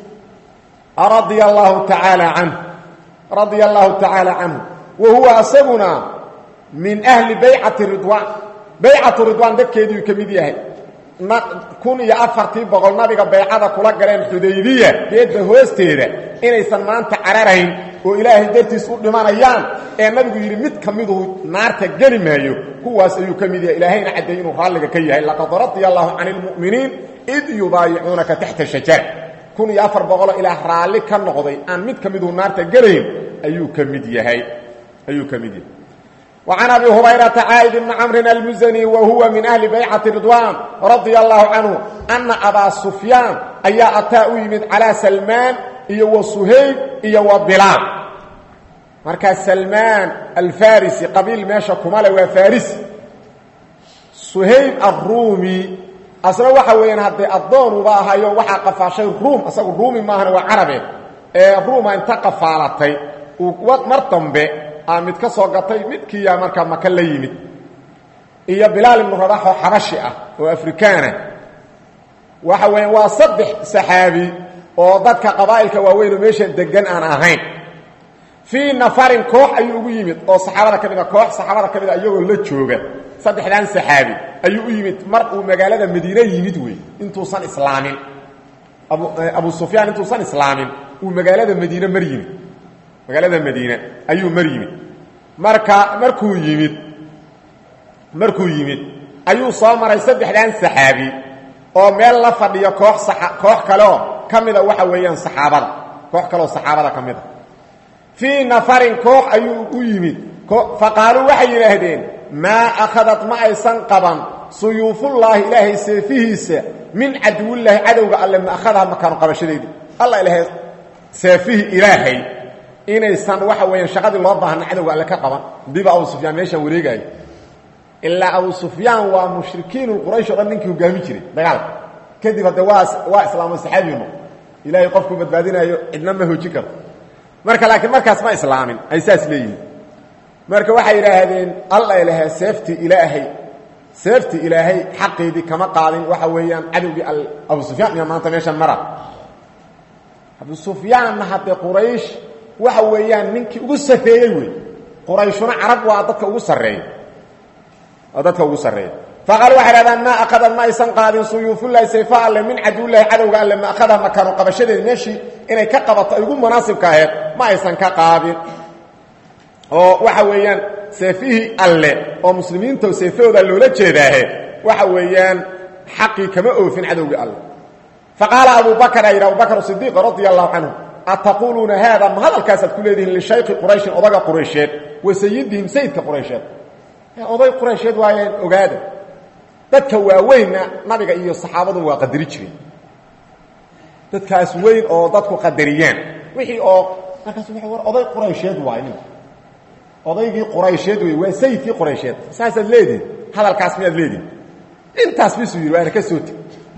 radia allahu tacaala canhu radia allahu tacaala canhu wa huwa asaguna min ahli baycati ridwaan baycatu ridwaan dadkeediiu ka mid yahay kun iyo afartii boqol nabiga baycada kula galeen xudaybiya geedda hoosteeda inaysan maanta cararayn oo ilaahay dartiis u dhimanayaan ee nabigu yidhi mid ka miduu naarta geli maayo kuwaas ayuu ka mid yahay ilaahayna caddeeyey inuu raalliga ka yahay laqad radia allahu cani lmu'miniin id yubaayicuunaka taxta shajara kun iyo afar boqoloo ilaah raalli ka noqday aan mid ka miduu naarta gelayn ayuu ka mid yahay ayuu ka mid yahay وعن أبي هريرة عائد بن عمرو المزني وهو من أهل بيعة رضوان رضي الله عنه أن أبا سفيان أيا أتاء يمد على سلمان إيا وصهيب إيا وبلال مركز سلمان الفارسي قبيل ماشا كمالا وفارسي صهيب الرومي أصلا waxa weeyaan hadii adoon uba ahayo waxa qafashay room asagu roomi ma ahana waa carabe ee rooma inta qafaalatay uu mar dambe mid ka soo gatay midkiiyaa markaa maka la yimid iyo bilaal ibnu rabax oo xabashi ah oo afrikaana waxa weya waa saddex saxaabi oo dadka qabaa'ilka waaweyn oo meesha degan aan ahayn fii nafarin koox ayuu ugu yimid oo saxaabada ka mid a koox saxaabada ka mid a iyagoo la jooga saddexdan saxaabi ayuu u yimid mar uu magaalada madiine yimid wey intuusan islaamin abu sufyaan intuusan islaamin uu magaalada madiine mar yimid magaalada madiine ayuu mar yimid marka markuu yimid markuu yimid ayuu soo maray saddexdan saxaabi oo meel la fadhiyo koox koox kaleoo ka mida waxa weeyaan saxaabada koox kaleoo saxaabada ka mid a fii nafarin koox ayuu u yimid faqaaluu waxay yidhaahdeen maa akhadat ma aysan qaban suyuufullaahi ilaahay seefihiisa min caduwillaahi cadowga alle ma akhadaha makaanu qabashadeedii alla ilaahay seefihii ilaahay inaysan waxa weeyaan shaqadii loo baahna cadowga alle ka qaban diba abu sufyaan meeshaan wareegaayo ilaa abu sufyaan waa mushrikiinu quraysh o dhan ninkii hogaami jiray dagaalka kadib hadde waa waa islaamo saxaabiyu noqo ilaahay qofkuu badbaadinaayo cidna ma hoojin karto marka laakiin markaas ma islaamin ay saas leeyihiin marka waxay yidhaahdeen alla ilaha seeftii ilaahay seeftii ilaahay xaqeedii kama qaadin waxa weeyaan cadowgii abu sufyaan iyo maanta meeshan mara abu sufyaanna haddee quraysh waxa weeyaan ninkii ugu sarreeyey wey qurayshuna carab waa dadka ugu sarreeya waa dadka ugu sarreeya faqaal waxay hahdaan maa akadad ma aysan qaadin suyuufullaahi sayfa alle min caduwillaahi cadowga alle ma akhada makaanu qabashadeedi meeshii inay ka qabato ay ugu munaasibka aheed ma aysan ka qaadin oo waxa weeyaan seefihii alle oo muslimiinta seefahooda loola jeedaahe waxa weeyaan xaqii kama oofin cadowgii alle faqaala abu bakr a yidhi abu bakr sidiiq radia allahu canhu ataquuluuna haada ma hadalkaasaad ku leedihiin lishayki qurayshin odaga quraysheed wa sayidihim sayidka quraysheed oday quraysheed waayeen ogaada dadka waaweynna nabiga iyo saxaabadu waa qadari jireen dadkaas weyn oo dadku qadariyaan wixii oo markaas w war oday quraysheed waay nin odaygii quraysheed wey waa sayidkii quraysheed saasaad leedihin hadalkaas miyaad leedihin intaas bisuu yidhi waana ka soo teg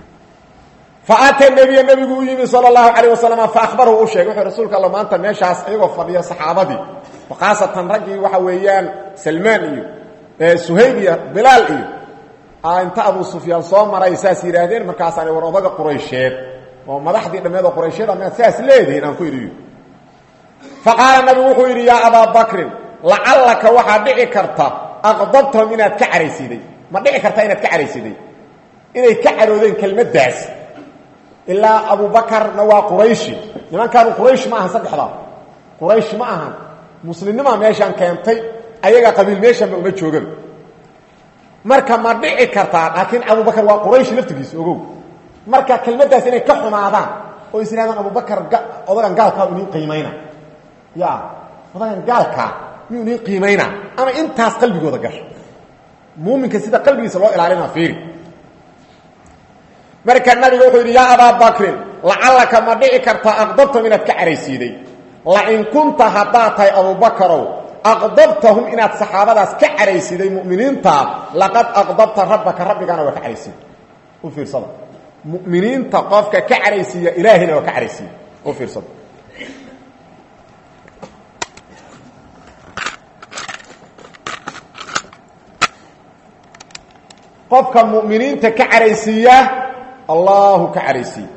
faata nebiya nebigu u yimi sal اlahu alayه wasalam faahbarahu u sheegay wuxuu rasuulka alla maanta meeshaas iyagoo fadhiya saxaabadii khaasatan raggii waxa weeyaan salmaan iyo suhayb iyo bilaal iyo inta abu sufyaan soo maray saas yidhaahdeen markaasaana war odaga quraysheed oo madaxdii dhammeed oo quraysheed amaad saas leedihiin aan ku idhi faqaala nabigu wuxuu yidhi yaa abaa bakrin lacallaka waxaa dhici karta aqdabtahum inaad ka caraysiday ma dhici karta inaad ka caraysiday inay ka caroodeen kelmaddaas ilaa abubakarna waa qurayshi nimankaanu quraysh ma ahan saddexdaa quraysh ma ahan muslimnimaa meeshaan keentay ayaga qabiil meeshanba uma joogan marka ma dhici kartaa laakiin abubakar waa quraysh laftigiisa ogow marka kelmaddaas inay ka xumaadaan oo is yidhahdaan abubakar odagan gaalkaa inin qiimayna ya odagan gaalkaa miyuu inin qiimayna ama intaas qalbigooda gasho muuminka sida qalbigiisa loo ilaalina fiiri marka nabiga wuxuu yidhi yaa abaa bakrin lacallaka ma dhici karta aqdabtahum inaad ka caraysiiday lain kunta haddaad tahay abubakarow aqdabtahum inaad saxaabadaas ka caraysiiday mu'miniinta laqad aqdabta rabbaka rabbigana waa ka caraysiiday u fiirsada mu'miniinta qofka ka caraysiiya ilaahayna waa ka caraysiiya u fiirsada qofka mu'miniinta ka caraysiiya allahu ka caraysiiye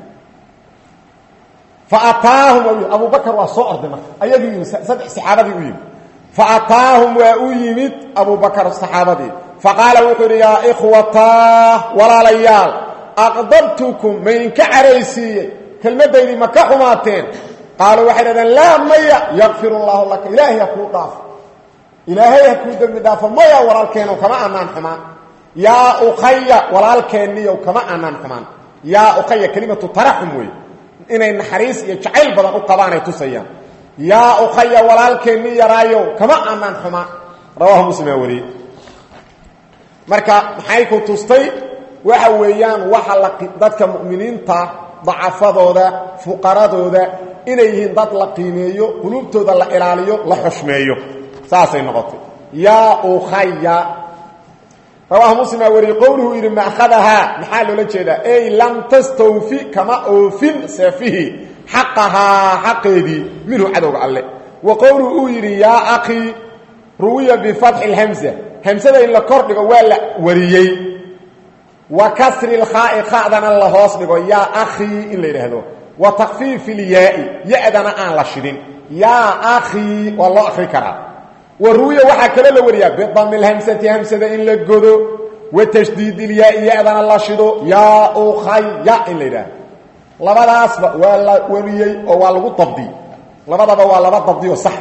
faataahum abubakr waa soo orday marka ayagii yimid saddex saxaabadii u yimid faataahum waa u yimid abubakr saxaabadii faqaala wuxuu yidhi yaa ikhwataa walaalayaal aqdabtukum maydinka caraysiiyey kelmaddaydii ma ka xumaateen qaaluu waxay dhahdeen laa maya yakfir اllahu laka ilaahay ha kuu dhaafo ilaahay ha kuu dembi dhaafo maya walaalkeenow kama anaan xumaan yaa ukhaya walaalkeenniyow kama anaan xumaan yaa ukhaya kelimatu taraxum wey inay naxariis iyo jacayl badan u qabaanay tusayaan yaa ukhaya walaalkeenni yaraayow kama anaan xumaan rawaahu muslimaa wariyey marka maxay ku tustay waxa weeyaan waxa la dadka mu'miniinta dacafadooda fuqaradooda inay yihiin dad la qiimeeyo qulubtooda la ilaaliyo la xushmeeyo saasay noqotay yaa ukhaya rawaahu muslimaa wariyey qowluhu yidhi maakhadahaa maxaa loola jeedaa ey lam tastawfi kama oofin seefihii xaqahaa xaqeedii minhu cadowga alle wa qowluhu uu yidhi yaa akhii ruwiya bifatxi اlhamza hamsada in la kor dhigo waa la wariyey wa kasri lkhaai khadana la hoos dhigo yaa akhii in la yidhaahdo wa takfiifi ilyaai ya-dana aan la shidin yaa akhii waa loo akri karaa wa ruwiya waxaa kaloo la wariyaa bidami lhamsati hamsada in la godo wa tashdiid ilyaai ya-dana la shido yaa ukhaya in la yidhaahdo labadaasba waa la wariyey oo waa lagu dabdiyey labadaba waa laba dabdiyo sax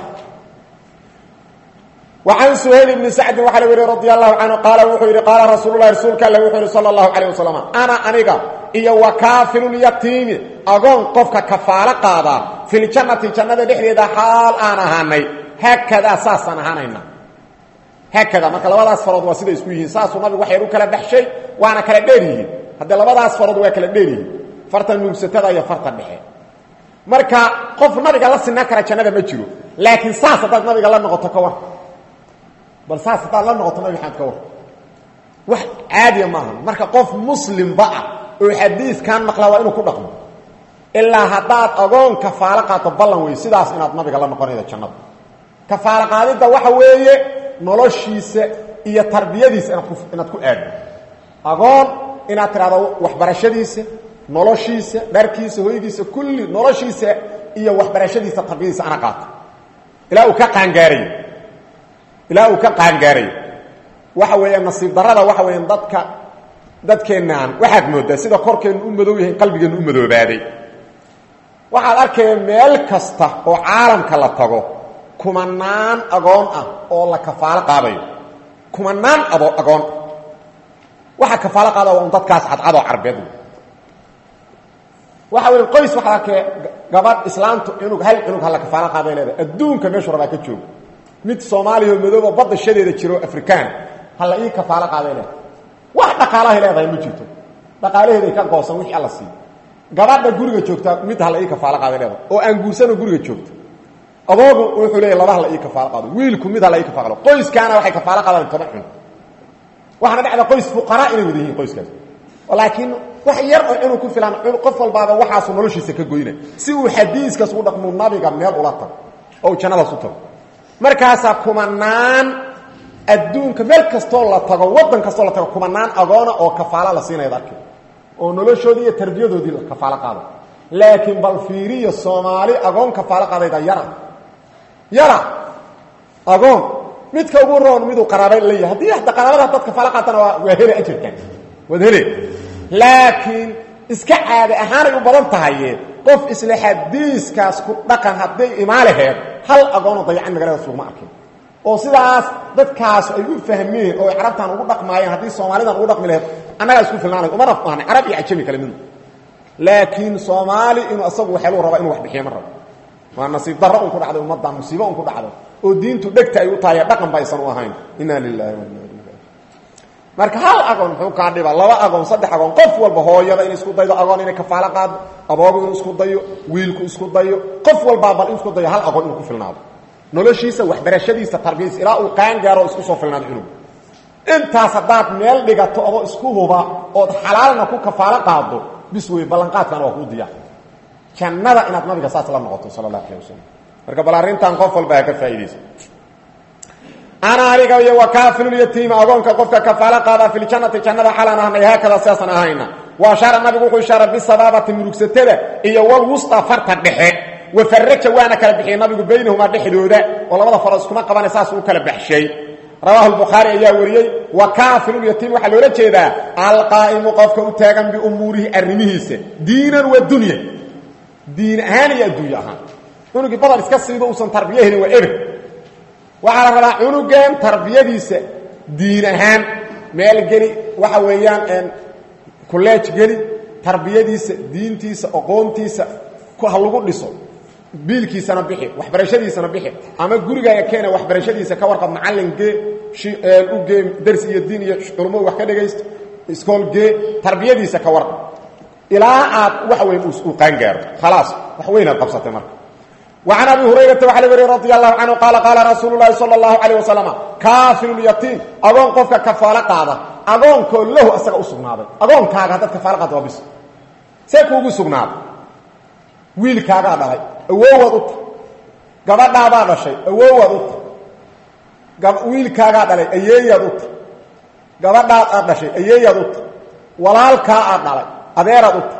وعن سهيل بن سعد وحل وري رضي الله عنه قال وحو يري قال رسول الله رسولك الله وحو صلى الله عليه وسلم انا انيغا iyo وكافل اليتيم اغون قفك كفاله قادا في الجنه جنة دحيده حال انا هاني هكذا اساسا هانينا هكذا marka labadaas farood waa sida isku yihiin saas uu nabigu waxay u kala baxshay waana kala dheerihiin hadda labadaas farood waa kala dheerihiin farta nuugsatada iyo farta dhexe marka qof nabiga la sinna kara jannada ma jiro laakiin saas dad nabiga la noqoto ka war bal saas hadaad la noqoto nabi maxamed ka war wax caadiya maaha marka qof muslimba ah oo xadiiskan maqla waa inuu ku dhaqmo ilaa haddaad agoon kafaalo qaato ballan wey sidaas inaad nabiga la noqonayda jannada kafaalo qaadidda waxa weeye noloshiisa iyo tarbiyadiisa inaad ku inaad ku aaddo agoon inaad tidhahdo waxbarashadiisa noloshiisa dharkiisa hoygiisa kulli noloshiisa iyo waxbarashadiisa tarbiyadiisa ana qaato ilaa uu ka qaangaarayo ilaa uu ka qaangaarayo waxa weeya nasiib darada waxa weeyaan dadka dadkeennaan waxaad mooddaa sida korkeennu u madow yahay qalbigeennu u madoobaaday waxaad arkaya meel kasta oo caalamka la tago kumanaan agoon ah oo la kafaalo qaadayo kumanaan ado agoon waxaa kafaalo qaada waa un dadkaas cadcadoo carbeed waxa weya qoys waxaad arkaya gabadh islaamtu cunug hal cunug hala kafaalo qaaday leedahay adduunka meeshuu rabaa ka joogo mid soomaaliya oo madooba badda shadeeda jiro afrikaan hala ii kafaalo qaaday leedahay wax dhaqaalahay leedahay ma jirto dhaqaalaheeday ka goosan wixii alla siiyo gabadha guriga joogtaa mid hala ii kafaalo qaaday leedahay oo aan guursanoo guriga joogta adoogu wuxuu leeyahy laba hala ii kafaalo qaado wiilku mid hala ii kafaalo qoyskaana waxay kafaalo qaadaan toban cunug waxaana dhacda qoys fuqaraa inay wada yihiin qoyskaas laakiin wax yar oo cunug ku filan qof walbaaba waxaasuu noloshiisa ka goyna si uu xadiiskaas u dhaqmu nabiga meel ula tago oo uu jannadaas u tago markaasaa kumanaan adduunka meel kastoo la tago waddan kastoo la tago kumanaan agoona oo kafaalo la siinayad arki oo noloshoodii iyo tarbiyadoodii la kafaalo qaada laakiin bal fiiriya soomaali agoon kafaalo qaadayda yara yara agoon midka ugu roon miduu qaraabay la yahay haddii hadda qaraabada dad kafaalo qaatana waa waa hele ajarkan waad hele laakiin iska caade ahaanay u badan tahaye qof isla xadiiskaas ku dhaqan hadday imaalaheed hal agoonoo dayacan magaalada sugma arkin oo sidaas dadkaas ay u fahmeen oo ay carabtan ugu dhaqmaayeen haddii soomaalidan ugu dhaqmi laheyd annagaa isku filnaanay umana fahnay carab iyo cajami kale midu laakiin soomaali inuu asagu waxelu raba inuu wax bixiyo ma rabo waa nasiib darro un ku dhacday ummaddan musiibo un ku dhacday oo diintu dhegta ay u tahay dhaqan ba aysan u ahayn inna lilahi wa inna ilayhi marka hal agoon muxuu kaa dhiba laba agoon saddex agoon qof walba hooyada inay isku daydo agoon inay kafaalo qaado aboogu inuu isku dayo wiilku isku dayo qof walbaa bal in isku dayo hal agoon inuu ku filnaado noloshiisa waxbarashadiisa tarbiyadiisa ilaa uu qaan gaaro isku soo filnaado cunug intaas haddaad meel dhigato adoo isku huba ood xalaalna ku kafaalo qaado bis wey ballanqaadkana waa kuu diyaar jannada inaad nabiga saas la noqoto sala allahu alayh wasalam marka bal arrintan qof walba ha ka faa'iidaysa ana aniga iyo wakaafilulyatiima agoonka qofka kafaalo qaada fi ljannati jannada xalaan ahnay haakada sidaasaan ahayna wa ashaara nabigu wuxuu ishaara bisabaabati murugsatada iyo walwusta farta dhexe wafaraja waana kala bixiyey nabigu baynahumaa dhexdooda oo labada farood iskuma qabana saas uu kala baxshay rawaahu lbukhaari ayaa wariyey wa kaafilulyatiim waxaa loola jeedaa alqaa'imu qofka u taagan biumuurihi arrimihiisa diinan wa dunya diin ahaan iyo adduunye ahaan cunugii badal iska siiba uusan tarbiye helin waa eber waxaa la rabaa cunugan tarbiyadiisa diin ahaan meel geli waxa weeyaan kuleej geli tarbiyadiisa diintiisa aqoontiisa ha lagu dhiso biilkiisana bixi waxbarashadiisana bixi ama gurigaaga keena waxbarashadiisa ka warqab macallin gee u gee darsi iyo diin iyo culumadu wax ka dhagaysto iskool gee tarbiyadiisa ka warqab ilaa aad wax weyn uu qaangaaro khalaas wax weynaad qabsatay marka وعن أبي هريرة وحل وري رضي الله عنه قال قال رسول الله صلى الله عليه وسلم كافل اليتيم أغون قفك كفالة قادة أغون كله أسرع أسقناده أغون كاغا هذا كفالة قادة وبس سيكوغ أسقناده ويل كاغا دهي أوواد أط قبض هذا الشيء أوواد أط ويل كاغا دهي أيياد أط قبض هذا الشيء أيياد أط ولال كاغا دهي أدير أط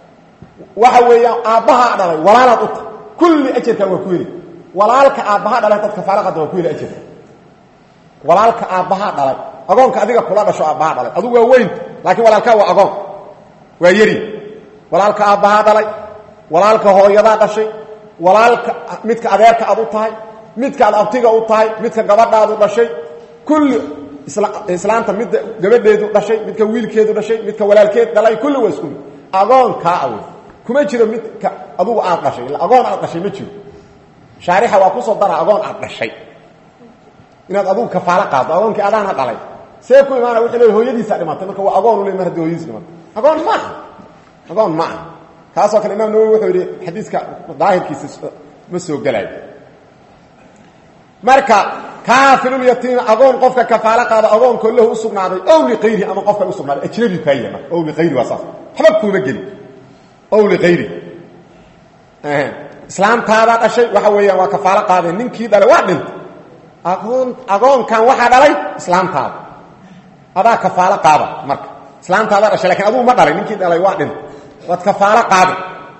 وحويا أبها دهي ولال أط kulli ajarka waa ku heli walaalka aabbaha dhalay dadka faalaqada waa ku heli ajarka walaalka aabbaha dhalay agoonka adiga kula dhasho aabbaha dhalay adigu waa weyn laakiin walaalkaa waa agoon waa yari walaalka aabbaha dhalay walaalka hooyadaa dhashay walaalka midka adeerka aad u tahay midka aad abtiga u tahay midka gabadhaadu dhashay kulli islaanta midda gabadheedu dhashay midka wiilkeedu dhashay midka walaalkeed dhalay kulli waa isku mid agoonkaa awey kuma jiro midka adugu aad dhashay ila agoon aad dhashay ma jiro shaarixa waa kusoo dara agoon aad dhashay inaad adugu kafaalo qaado agoonkii adaana dhalay see ku imaana wuxuu leey hooyadiisa dhimatay marka waa agoon u le mar haddii hooyadiis dhimatay agoon ma aha agoon ma aha kaasoo kale imaam nawowi wuxuu yidhi xadiiska daahirkiisa ma soo gelaayo marka kaafilulyatiima agoon qofka kafaalo qaado agoonkoo lahu u sugnaaday ow liqayrihi ama qofka u sugnaaday ajnabi kaa yahay marka ow liqayri waa saas waxba kuuma gelin ow liayri islaamtaadaa dhashay waxa weeyaan waa kafaalo qaadeen ninkii dhalay waa dhintay agoon agoonkan waxaa dhalay islaamtaada adaa kafaalo qaada marka islaamtaadaa dhashay lakin adugu ma dhalay ninkii dhalay waa dhintay waad kafaalo qaada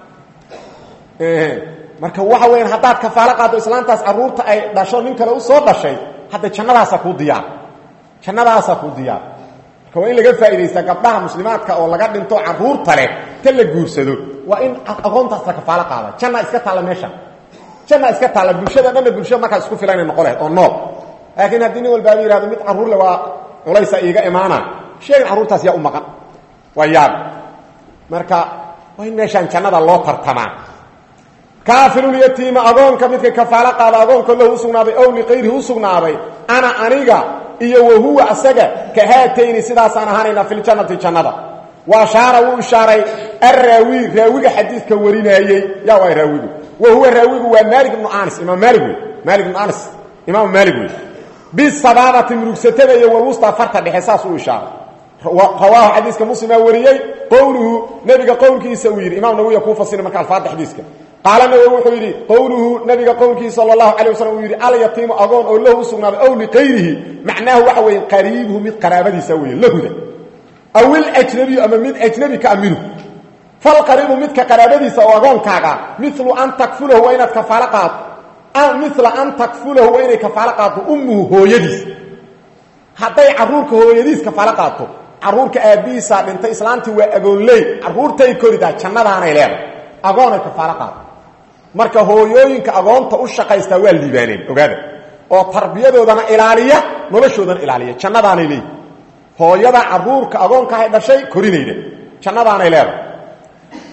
marka waxa weyaan haddaad kafaalo qaado islaamtaas caruurta ay dhasho nin kale u soo dhashay hadda jannadaasaa kuu diyaar jannadaasaa kuu diyaar marka waa in laga faa'idaystaa gabdhaha muslimaadka oo laga dhinto caruurta leh ta la guursado waa in aqoontaas la kafaalo qaada janna iska taalla meesha janna iska taalla bulshada dhanna bulshada markaa isku filan inay noqo lahayd oo nool laakiin haddii nin walbaaba yihahdo mid carruurle waa culaysa iiga imaana sheegin carruurtaas yaa u maqan waa yaab marka waa in meeshaan jannada loo tartamaa kaafilulyatiima agoonka midka kafaalo qaada agoonka lahu u sugnaaday ow liqayrihi u sugnaaday ana aniga iyo wahuwa asaga ka haatayni sidaasaan ahaanayna fi ljannati jannada wa ashaara wuu ishaaray arraawi raawiga xadiidka warinaayey yaa waa raawigu wa huwa raawigu waa maalik ibnu anis imaam maali wey maali ibnu anis imaam maali wey bisabaabati murugsatada iyo walwusta farta dhexe saas uu ishaaray rawaahu xadiiska muslimaa wariyey qowluhu nebiga qowlkiisa uu yidhi imam nawiya kuu fasira marka alfaada xadiiska qaala nawowi wuxuu yidhi qowluhu nabiga qowlkiisa sala allahu calay wasalam uu yidhi alyatiimu agoon oo lahu u sugnaaday ow liqayrihi macnaahu waxa weeye qariibuhu mid qaraabadiisa weeye lahuda aw iljnabiyu ama mid ajnabi ka minhu falqariibu midka qaraabadiisa oo agoonkaaga milu an takfulahu waa inaad kafaalo qaado mila an takfulahu waa inay kafaalo qaadto ummuhu hooyadiis hadday caruurka hooyadiis kafaalo qaato caruurka aabbihiisaa dhintay islaantii waa agoonley caruurtay koridaa jannadaanay leedahay agoonay kafaalo qaado marka hooyooyinka agoonta u shaqaystaa waa liibaaneen ogaada oo tarbiyadoodana ilaaliya noloshoodana ilaaliya jannadaanay leeyihi hooyada caruurka agoonkahay dhashay korinayda jannadaanay leedahay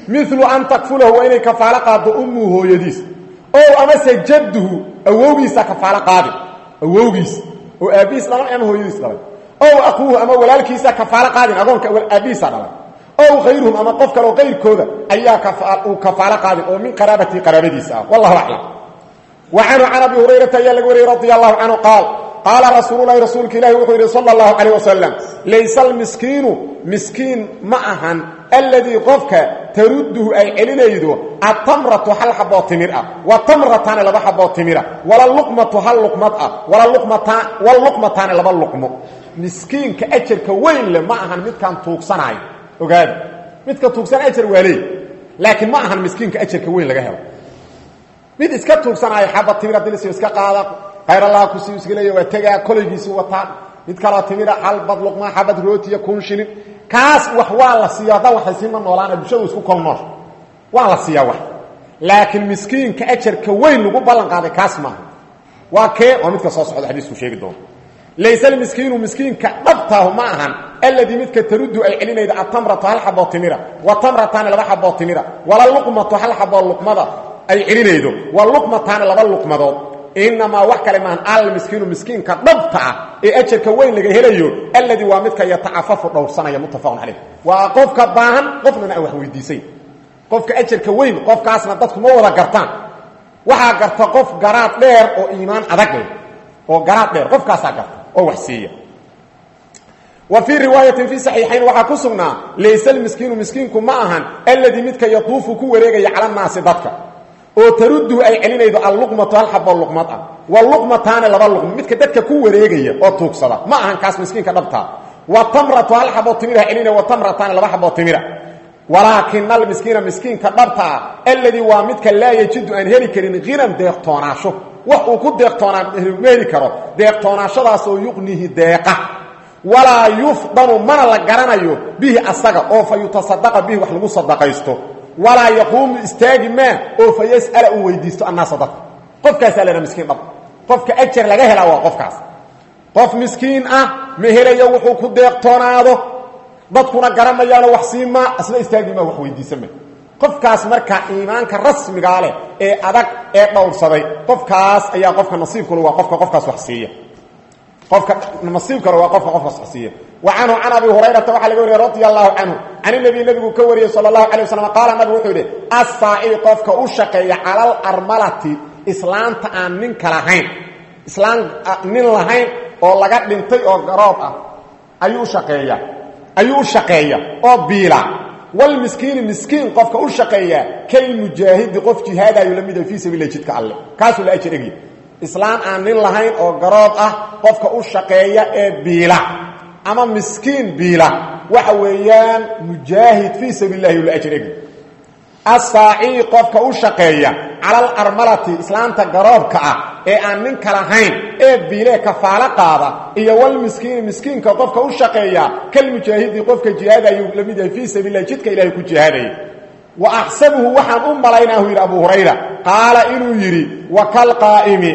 milu an takfulahu waa inay kafaalo qaaddo ummuhu hooyadiis ow amase jadduhu awowgiisa kafaalo qaadi awowgiisa oo aabbihiis dhalay ama hooyadiis dhalay ow akuuhu ama walaalkiisa kafaalo qaadin agoonka aabbihiisa dhalay ow khayruhum ama qof kaleo qayrkooda ayaa uu kafaalo qaadin oo min qaraabatii qaraabadiisa ah wallahu aclam wa canhu can abi hurayrata ayaa laga wariyey radi allahu canhu qaal qaala rasuululahi rasuulka ilaahi wuxuu yidhi sala allahu calayh wasalam layse almiskiinu miskiin ma ahan alladii qofka tarudduhu ay celinaydo atamratu hal xaboo timir ah wa tamrataani laba xaboo timira wala luqmatu hal luqmad ah waluqmataani laba luqmo miskiinka ajarka weyn leh ma ahan midkaan tuugsanaayo ogaada midka tuugsan ajar waa leey laakiin ma ahan miskiinka ajarka weyn laga helo mid iska tuugsanaayo xaba timir haddii lasio iska qaada khayr allaha kusi iska leeya waa tegaa kolaygiisii wataa mid kaloo timira xalbad luqmaa xabad rootiya kun shilin kaas wax waa la siiya haddaan waxaysiima noolaana bulshadu isku kolnoosha waa la siiyaa wax laakiin miskiinka ajarka weyn lagu ballan qaaday kaas maaha waa kee waa midka soo socda xadiisku sheegi doono layse almiskiinu miskiinka dhabtaahu ma ahan alladii midka taruddu ay celinayda atamratu hal xaboo timira wa tamrataani laba xaboo timira wala luqmatu hal xaboo luqmada ay celinaydo wa luqmataani laba luqmadood inamaa wax kale maahan almiskiinu miskiinka dhabta ah ee ajarka weyn laga helayo alladii waa midka yatacafafu dhowrsanaya muttafaqun calayh waa qofka baahan qofnana aan wax weydiisayn qofka ajarka weyn qofkaasna dadku ma wada gartaan waxaa garta qof garaad dheer oo iimaan adag leh oo garaad dheer qofkaasaa garta oo wax siiya wa fii riwaayatin fii saxiixayn waxaa ku sugnaa layse almiskiinu miskiinku ma ahan alladii midka yatuufu ku wareegaya cala naasi dadka oo tarudduhu ay celinaydo alluqmatu hal xaboo luqmad ah wa luqmataani laba luqmo midka dadka ku wareegaya oo tuugsada ma ahan kaas miskiinka dhabtaa wa tamratu hal xaboo timira celinaya wa tamrataani laba xaboo timira walaakina almiskiina miskiinka dhabta ah alladii waa midka laa yajidu aan heli karin hinan deeqtoonaasho wax uu ku deeqtoonaa ma heli karo deeqtoonaashadaasoo yuqnihi deeqa walaa yufdanu mana la garanayo bihi asaga oo fa yutasadaqa bihi wax lagu sadaqaysto walaa yaquumu istaagi maa oo fa yas'ala uu weydiisto annaasa dadka qofkaasaa laha miskiin dhab qofka ajar laga helaa waa qofkaas qof miskiin ah ma helayo wuxuu ku deeqtoonaado dadkuna garamayaano wax siimaa asna istaagima wax weydiisama qofkaas marka iimaanka rasmigaa leh ee adag ee dhowrsaday qofkaas ayaa qofka nasiibkule waa qofka qofkaas wax siiya qofka nasiibkale waa qofka qofkaas wax siiya wa canhu can abi hurayrata waxaa laga wariyey radia allahu canhu can inabiy nebigu ka wariyey sala allahu alay waslam qaala nabigu wuxuu yidhi assaacibi qofka u shaqeeya cala alarmalati islaanta aan ninka lahayn islaan nin lahayn oo laga dhintay oo garoob ah ayuu u shaqeeya ayuu u shaqeeya oo biila walmiskiini miskiin qofka u shaqeeya kalmujaahidi qof jihaadayu la mid fii sabiila jidka alle kaasuu la ajar egya islaan aan nin lahayn oo garoob ah qofka u shaqeeya ee biila ama miskiin biila waxa weeyaan mujaahid fii sabiil lahi la ajar egya asaacii qofka u shaqeeya cala alarmalati islaanta garoobka ah ee aan ninka lahayn ee biilee kafaalo qaada iyo walmiskiini miskiinka qofka u shaqeeya kalmujaahidi qofka jihaadayuu la mid yahay fii sabiilah jidka ilahay ku jihaadaya wa axsabuhu waxaan u malaynaahu yidhi abu hurayra qaala inuu yidhi wa kalqaa'imi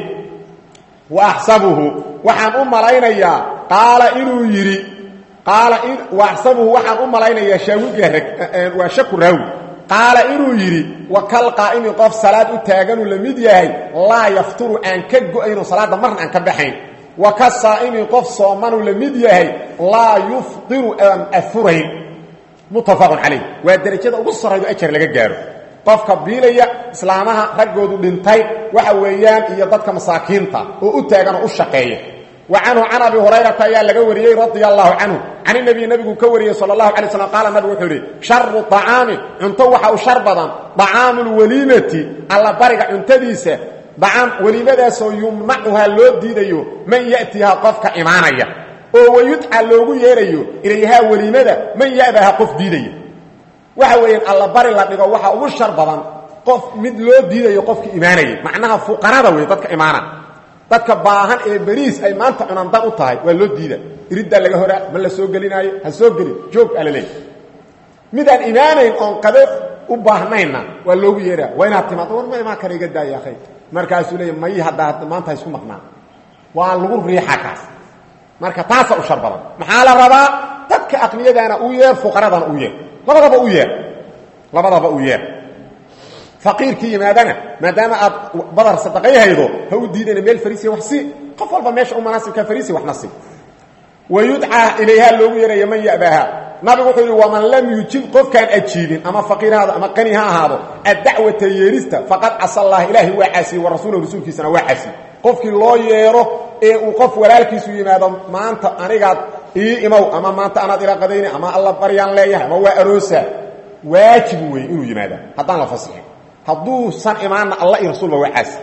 wa axsabuhu waxaan u malaynayaa qaala inuu yidhi qaala wa axsabuhu waxaan u malaynayaa shaawiga waa shaku raawi qaala inuu yidhi wa kal qaa'imi qof salaad u taaganuu la mid yahay laa yafturu aan ka go'ayno salaadda marna aan ka baxayn wa ka saa'imi qof soomanuu la mid yahay laa yufdiru aan afurayn muttafaqun calayh waa derajada ugu sarraydo ajar laga gaaro qofka biilaya islaamaha raggoodu dhintay waxa weeyaan iyo dadka masaakiinta oo u taaganoo u shaqeeya wa canhu can abi hurayrata ayaa laga wariyey radia allahu canhu can inabiy nebigu ka wariyey sala allahu alay slam qaala nabigu wuxuu yidhi sharu acaami cunto waxa u shar badan dacaamu lwaliimati alla bariga cuntadiisa dacaam weliimadaasoo yumnacuhaa loo diidayo man ya'tihaa qofka imaanaya oo wayudca loogu yeerayo ilayhaa weliimada man ya'baha qof diidaya waxa weeyaan alla bari la dhigo waxa ugu shar badan qof mid loo diidayo qofka imaanaya macnaha fuqarada wey dadka imaana dadka baahan ee beriis ay maanta cunaan dan u tahay waa loo diida iriddaa laga horaa ma la soo gelinaayo ha soo gelin joog aa la leeya midaan imaanayn oon qado u baahnayna waa loogu yeeraa waa inaad timaado war ma imaan kara iga daaya akhay markaasuu leeya mayi haddaa maanta ha isku maqnaan waa lagu riixa kaas marka taasaa u shar badan maxaa la rabaa dadka aqniyadaana u yeer fuqaradana u yeer labadaba u yeer labadaba u yeer faqiirkii yimaadana maadaama aad badar sadaqay haydo ha u diidana meel fariisiya wax sii qof walba meesha u manaasibka fariisi waxna sii wa yudcaa ilayha loogu yeeraya man ya'baaha nabigu wuxuu yidhi waman lam yujib qofkaan ajiibin ama faqiir haado ama qani ha ahaado addacwata yeerista faqad casa allah ilaahay waa caasiyey wa rasuulahu rasuulkiisana waa caasiyey qofkii loo yeero ee uu qof walaalkiisu yimaado maanta anigaad ii imow ama maanta anaad ila qadayni ama alla baryaan leeyahay ama waa aroosa waajib weeye inuu yimaada haddaan la fasixin hadduusan imaanna alla iyo rasuulba waa caasi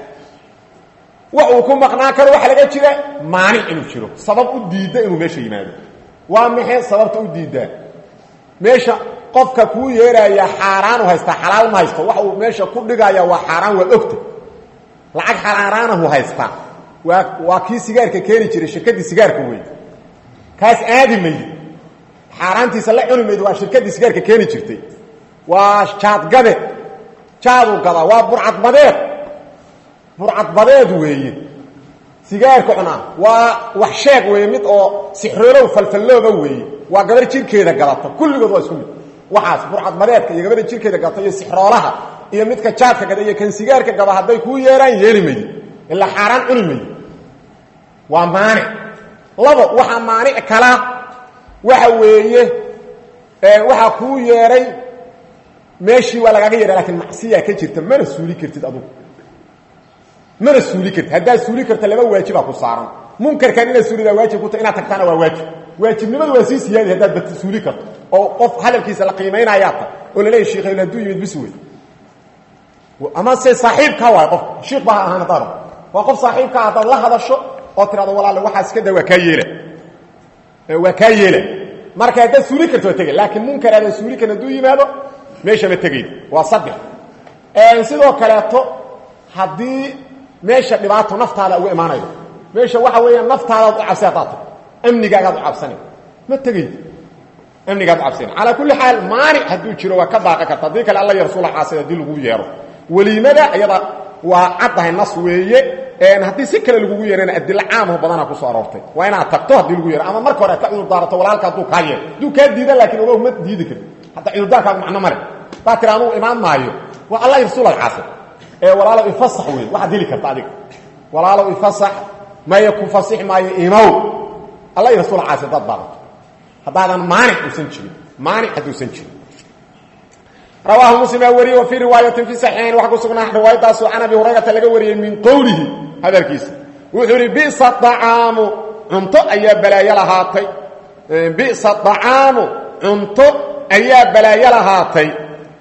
wax uu ku maqnaan karo waxa laga jira maanic inuu jiro sabab u diidda inuu meesha yimaado waa maxay sababta u diiddaa meesha qofka kuu yeeraaya xaaraan u haystaa xalaal ma haysto waxa uu meesha ku dhigaya waa xaaraan waa ogta lacag xaaraanahu haystaa waa waa kii sigaarka keeni jiray shirkaddii sigaarka wey kaas aadi maydi xaaraantiisa la cuni maydi waa shirkaddii sigaarka keeni jirtay waa jaadgade jaaduu gadaa waa burcadbadeed burcadbadeed weeye sigaarka cunaa waa wax sheeg weeye mid oo sixroolow falfallooba weeye waa gabar jirkeeda gadata kulligood waa isku mid waxaas burcadbadeedka iyo gabadha jirkeeda gadata iyo sixroolaha iyo midka jaadka gada iyo kan sigaarka gaba hadday kuu yeeraan yeeli maydi ilaa xaaraan cuni maydi waa maanic labo waxaa maanic kala waxa weeye waxaa kuu yeeray meeshii waa lagaaga yeeha lakin macsiyaa ka jirta mana suuli kartid adugu mana suuli kartid haddaad suuli karta laba waajibaa ku saaran munkarkan inaad suulidaa waajib ku ta inaad tagtaana waa waajib waajibnimadu waa sii siyaadi haddaad bat suuli karto oo qof hadalkiisa la qiimaynayaa ta oo la leeya sheikh hadduu yimid bis wey ama se saaxiibkaa waay qof shiik baa ha ahaan haddaad waa qof saaxiibkaa haddaad la hadasho oo tirahdo walaale waxaas iska da waa kaa yeela waa kaa yeela marka haddaad suuli karto waa tegay laakiin munkar aadan suuli karin hadduu yimaado meesha ma tegayd waa saddex sidoo kaleeto haddii meesha dhibaato naftaada uga imaanayo meesha waxa weeyaan naftaadaad u cabsi haddaad tago amnigaagaad u cabsana ma tegayd amnigaad u cabsana calaa kulli xaal maanic hadduu jiro waa ka baaqi karta haddii kale alla iyo rasuula caasida haddii lagu yeero weliimada iyada waa caddahay nas weeye haddii si kale lagugu yeerana adilo caamho badanaa kusoo aroortay waa inaad tagto haddii lagu yeero ama marka hore ad ka cudur daarato walaalka hadduu kaa yeero hadduu kaa diida laakiin ogow ma diidi karti hadda cudurdaarkaagu macno male baa tira anugu imaan maayo waa allah rasuulal caasir ee walaalow ifasax wey waxaad heli karta adiga walaalow ifasax maya ku fasix maayo imow allah rasuul caasir haddaad baadato haddaadan maanic uusan jirin maanic hadduusan jirin rawaahu muslim aa wariyey wa fii riwaayatin fi saxiixayn waxaa ku sugnaa riwaayadaasu can abi hurayrata laga wariyey min qowlihi hadalkiisa wuxuu idhi bisa acaamu cunto ayaa balaayo lahaatay bisa acaamu cunto ayaa balaayo lahaatay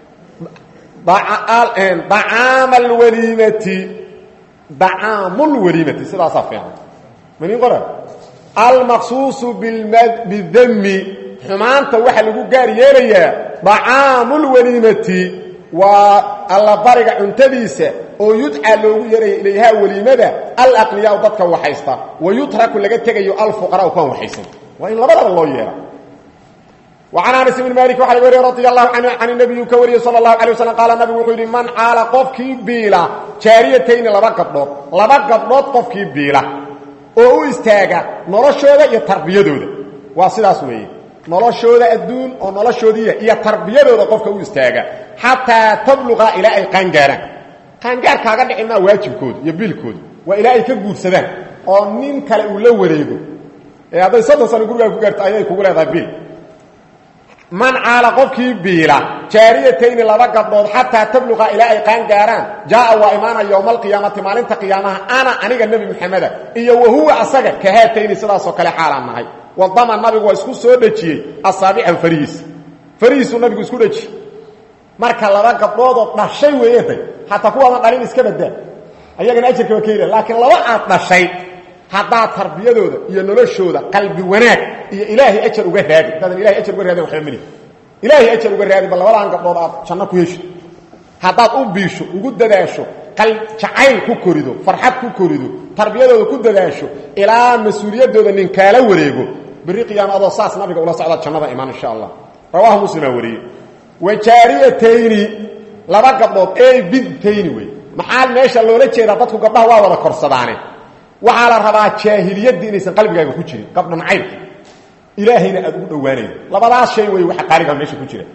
acaama alwaliimati dacaamulwaliimati sidaasaa fiican manin qora almaqsuusu bidami xumaanta waxaa lagu gaar yeelayaa dacaamulwaliimati waa allabariga cuntadiisa oo yudcaa loogu yeeraya ilayhaa weliimada alaqniyaau dadka waxaysta wa yutraku laga tegayo alfuqaraau kuwan waxaysan waa in labadaba loo yeera وعن أنس بن مالك وxa wriy رضي الله عنه عن النبي ka wariye sلى الله عليه وسلم قال نبgu wuxuu yidhi man caala qofkii biila jaariyatayni laba gabdhood laba gabdhood qofkii biila oo u istaaga noloshooda iyo tarbiyadooda waa sidaas weeye noloshooda adduun oo noloshoodiiya iyo tarbiyadooda qofka u istaaga xataa tabluqa ilaa ay qaangaaraan qaangaar kaaga dhici maa waajibkooda iyo biilkooda waa ilaa ay ka guursadaan oo nin kale uu la wareego ee hadday soddon sano gurigaa ku gaarto ayay kugu leedahay biil man caala qofkii biila jaariyatayni laba gabdhood xataa tabluqa ilaa ay qaan gaaraan jaaa waa imaana yowma alqiyaamati maalinta qiyaamaha ana aniga nebi maxameda iyo wahuwa asaga kahaatayni sidaasoo kale xaalaan nahay wadama nabigu waa isku soo dhejiyey asaabicahu farihiisa farihiisuu nabigu isku dhejiyey marka laba gabdhoodoo dhashay weeyatay xataa kuwaadan dhalin iska badaa ayagana ajarka waa keela laakiin laba aad dhashay haddaad tarbiyadooda iyo noloshooda qalbi wanaag iyo ilaahay ajar uga raadi haddaadan ilahay ajar uga raadin waxba meli ilaahay ajar uga raadi bal labadan gabdhood aad janno ku heshid haddaad u biisho ugu dadaasho qal jacayl ku korido farxad ku korido tarbiyadooda ku dadaasho ilaa mas-uuliyaddooda nin kaala wareego berri qiyaama adoo saas nabiga ula socdaad jannada imaan insha allah rawaahu muslimaa wariyey wa jaariyatayni laba gabdhood ee bidtayni wey maxaa meesha loola jeedaa dadku gabdhaha waa wada korsadaane waxaa la rabaa jaahiliyaddii inaysan qalbigaaga ku jirin gabdhan caybka ilaahayna aad ugu dhowaanayo labadaas shay wey waxa qaaliga meesha ku jira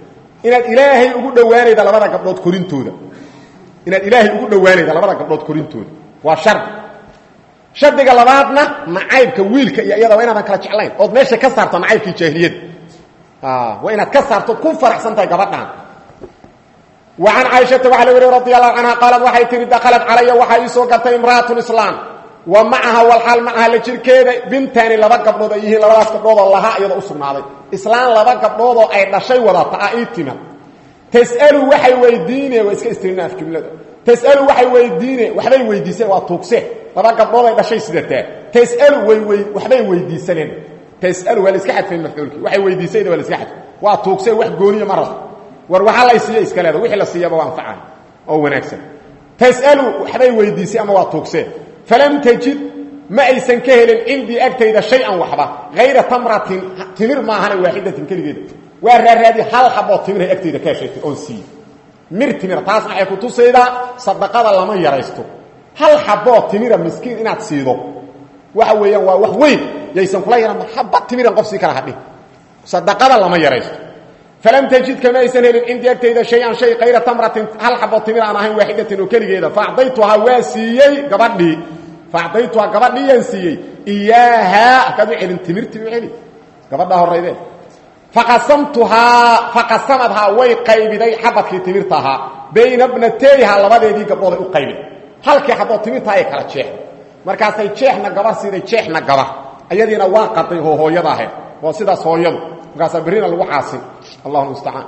inaad ilaahay ugu dhowaanayda labada gabdhood korintooda inaad ilaahay ugu dhowaanayda labada gabdhood korintooda waa shardi shardiga labaadna nacaybka wiilka iyo iyada waa inaadan kala jeclayn ood meesha ka saarto nacaybkii jaahiliyada waa inaad ka saarto ku faraxsan tahay gabadhaan wa can caaishata waxaa la weriy radi allahu canha qaalad waxay tihi dakhalat calaya waxaa ii soo gartay imra'atu islaam wa macaha walxaal macaha la jirkeeda bintaani laba gabdhood ay yihiin labadaas gabdhoodoo lahaa iyada u sugnaaday islaan laba gabdhoodoo ay dhashay wadata a ii timid tas'alu waxay weydiine waa iska istirinaaf jumlada tas'alu waxay weydiine waxbay weydiiseen waa tuugse laba gabdhood ay dhashay sidataa tas'alu way wey waxbay weydiisaneen tas'alu waa la iska xadfay mafcuulkii waxay weydiisayna waa la iska xadfay waa tuugse wax gooniya ma rabo war waxaa lay siiya iska leeda wixii la siiyaba waa anfacay oo wanaagsan tas'alu waxbay weydiisay ama waa tuugsee falam tajid ma aysan ka helin cindii agtayda shay-an waxba hayra tamratin timir maahane waaxidatin keligeeda waa raaraadi hal xaboo timirahay agtayda ka heshay oon siiye mir timira taas waxay ku tusaydaa sadaqada lama yaraysto hal xaboo timira miskiin inaad siido waxa weeyaan waa wax weyn yaysan kula yaran xaba timiran qof sii kala hadhin sadaqada lama yaraysto falam tajid kama aysan helin cindii agtayda shay-an shay kayra tamratin hal xaboo timir aan ahayn waaxidatin oo keligeeda faacdaytuhaa waa siiyey gabadhii faacdaytuhaa gabadhiiyaan siiyey iyaahaa akaad u celin timirtii u celi gabadhaa horaydee faqasamtuhaa faqasamadhaa way qaybiday xabadkii timirta ahaa bayna bnateyha labadeedii gabdhooday u qaybid halkii xaboo timirta ay kala jeexday markaasay jeexna gabar siiday jeexna gabar ayadiina waa qaday oo hooyada ahayd waa sidaas hooyadu markaasaa berrina lagu caasin allahu mustacaan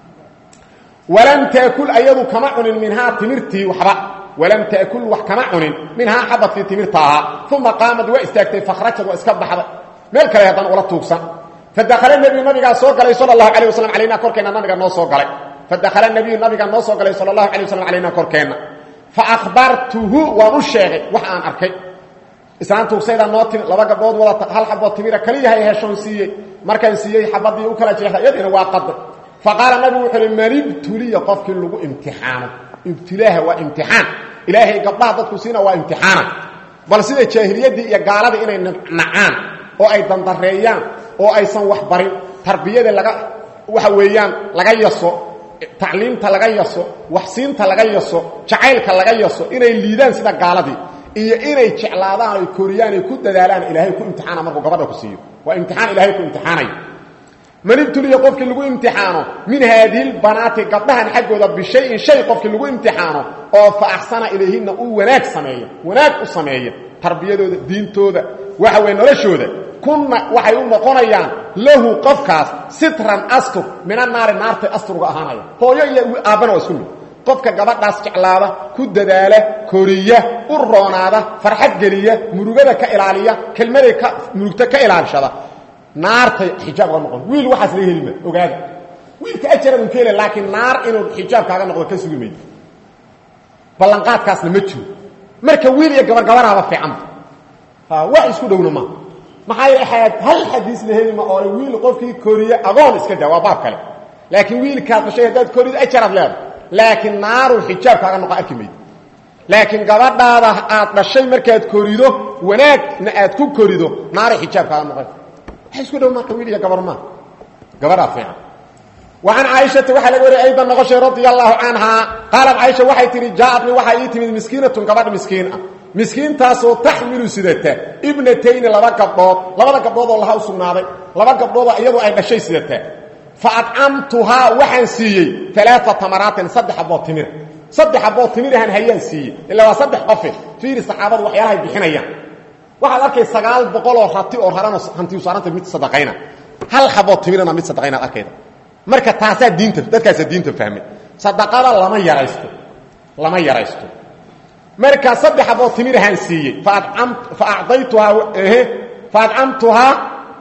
walam taakul ayadu kama cunin minhaa timirtii waxba walam taakul wax kama cunin minhaa xabadkii timirta ahaa uma qaamad waa istaagtay fakhrajad waa iska baxday meel kale haddana ula tuugsan fadakhala nebiyu nabigaa soo galay sala allahu alay wasalam alayna korkeenna nabiga noo soo galay fadakhala nebiyu nabiga noo soo galay sala allahu alay wasalam alayna korkeenna fa akhbartuhu waan u sheegay wax aan arkay islaan tuugsaydaa noo timi laba gabdhood wadata hal xabood timira kaliyahay heshoon siiyey markaan siiyey xabadii u kala jeexda iyadiina waa qaday fa qaala nabigu wuxuu uhi man ibtuliya qofkii lagu imtixaano ibtilaaha waa imtixaan ilaahay gabdhaha dadku siina waa imtixaana bal sida jaahiliyaddii iyo gaaladii inay nacaan oo ay dandareeyaan oo aysan wax barin tarbiyada laga waxa weeyaan laga yaso tacliimta laga yaso waxsiinta laga yaso jacaylka laga yaso inay liidaan sida gaaladii iyo inay jeclaadaan ay koriyaan ay ku dadaalaan ilaahay ku imtixaana markuu gabadha ku siiyo waa imtixaan ilaahay ku imtixaanay man ibtuliya qofkii lagu imtixaano min haadihi lbanaati gabdhahan xaggooda bishayin shay qofkii lagu imtixaano oo fa axsana ilayhinna uu wanaag sameeya wanaag u sameeya tarbiyadooda diintooda waxa weye noloshooda kunna waxay u noqonayaan lahu qofkaas sitran astur mina naari naartay asturga ahaanaya hooyo iyo aabbana waa isku mid qofka gabadhaas jeclaada ku dadaala koriya u roonaada farxad geliya murugada ka ilaaliya kelmaday ka murugta ka ilaalishada naartay xijaab ga noqon wiil waxaas laga helima ogaada wiilka ajaradun ka hela laakiin naar inuu xijaab kaaga noqdo ka sugi maydo ballanqaadkaasna ma jiro marka wiil iyo gabar gabaraaba fiicanta wax isku dhowna ma maxaa yeele hal xadiis la helima oo wiil qofkii koriye agoon iska daa waa baab kale laakiin wiilkaad dhashay haddaad korido ajaraad leeda laakiin naaru xijaab kaaga noqo arki maydo laakiin gabadhaada aad dhashay markaad korido wanaagna aad ku korido naaray xijaab kaaga noqon waxa isku dhow marka wiil iyo gabar maa gabaraa fiican وعن عائشة وxa lg wariy أيضا نqشhay رضي الله عنها قاaلت عائشha waxay tihi jaaءتنi waxaa ii timid miskiinaة gabadh miskiin ah miskiintaasoo taxmilu sidata ibnatayni laba gabdhood labada gabdhood oo laha u sugnaaday laba gabdhoodoo iyadu ay dhashay sidata faacamtuhaa waxaan siiyey aaaa tamaraatin saddex abood timira saddex abood timirahan hayaan siiyey ila waa saddex qofe fiiri saxaabadu waxyaalahay bixinayaan waxaad arkay sagaal boqoloo rati oo harano hantiyu saaranta mid sadaqayna hal xabood timirana mid sadaqaynaad arkayda marka taasaa diinta dadkaasaa diinta fahmay sadaqada lama yaraysto lama yaraysto marka saddex abood timirahaan siiyey fa acdaytuhaa faacamtuhaa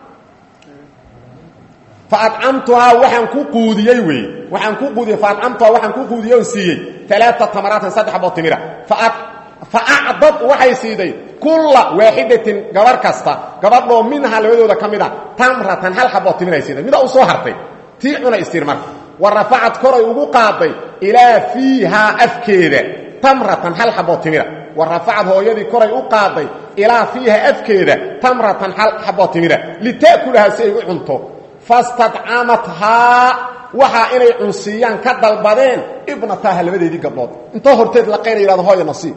faacamtuhaa waxaan ku quudiyey wey waxaan ku quudiyey faacamtuhaa waxaan ku quudiyey on siiyey alaaa tamaraatin saddex abood timira faacdad waxay siiday kulla waaxidatin gabar kasta gabadhoo minhaa labadooda ka mid a tamratan hal xabood timiray siiday midaa u soo hartay tii cuna istir marka wa rafacad koray ugu qaaday ilaa fiihaa afkeeda tamratan hal xabood timira wa rafacad hooyadii koray u qaaday ilaa fiihaa afkeeda tamratan hal xabood timira lita'kulahaa si ay u cunto fastadcamathaa waxaa inay cunsiiyaan ka dalbadeen ibnataha labadeedii gabdhood intoo horteed la qayna yidhahdo hooya nasiib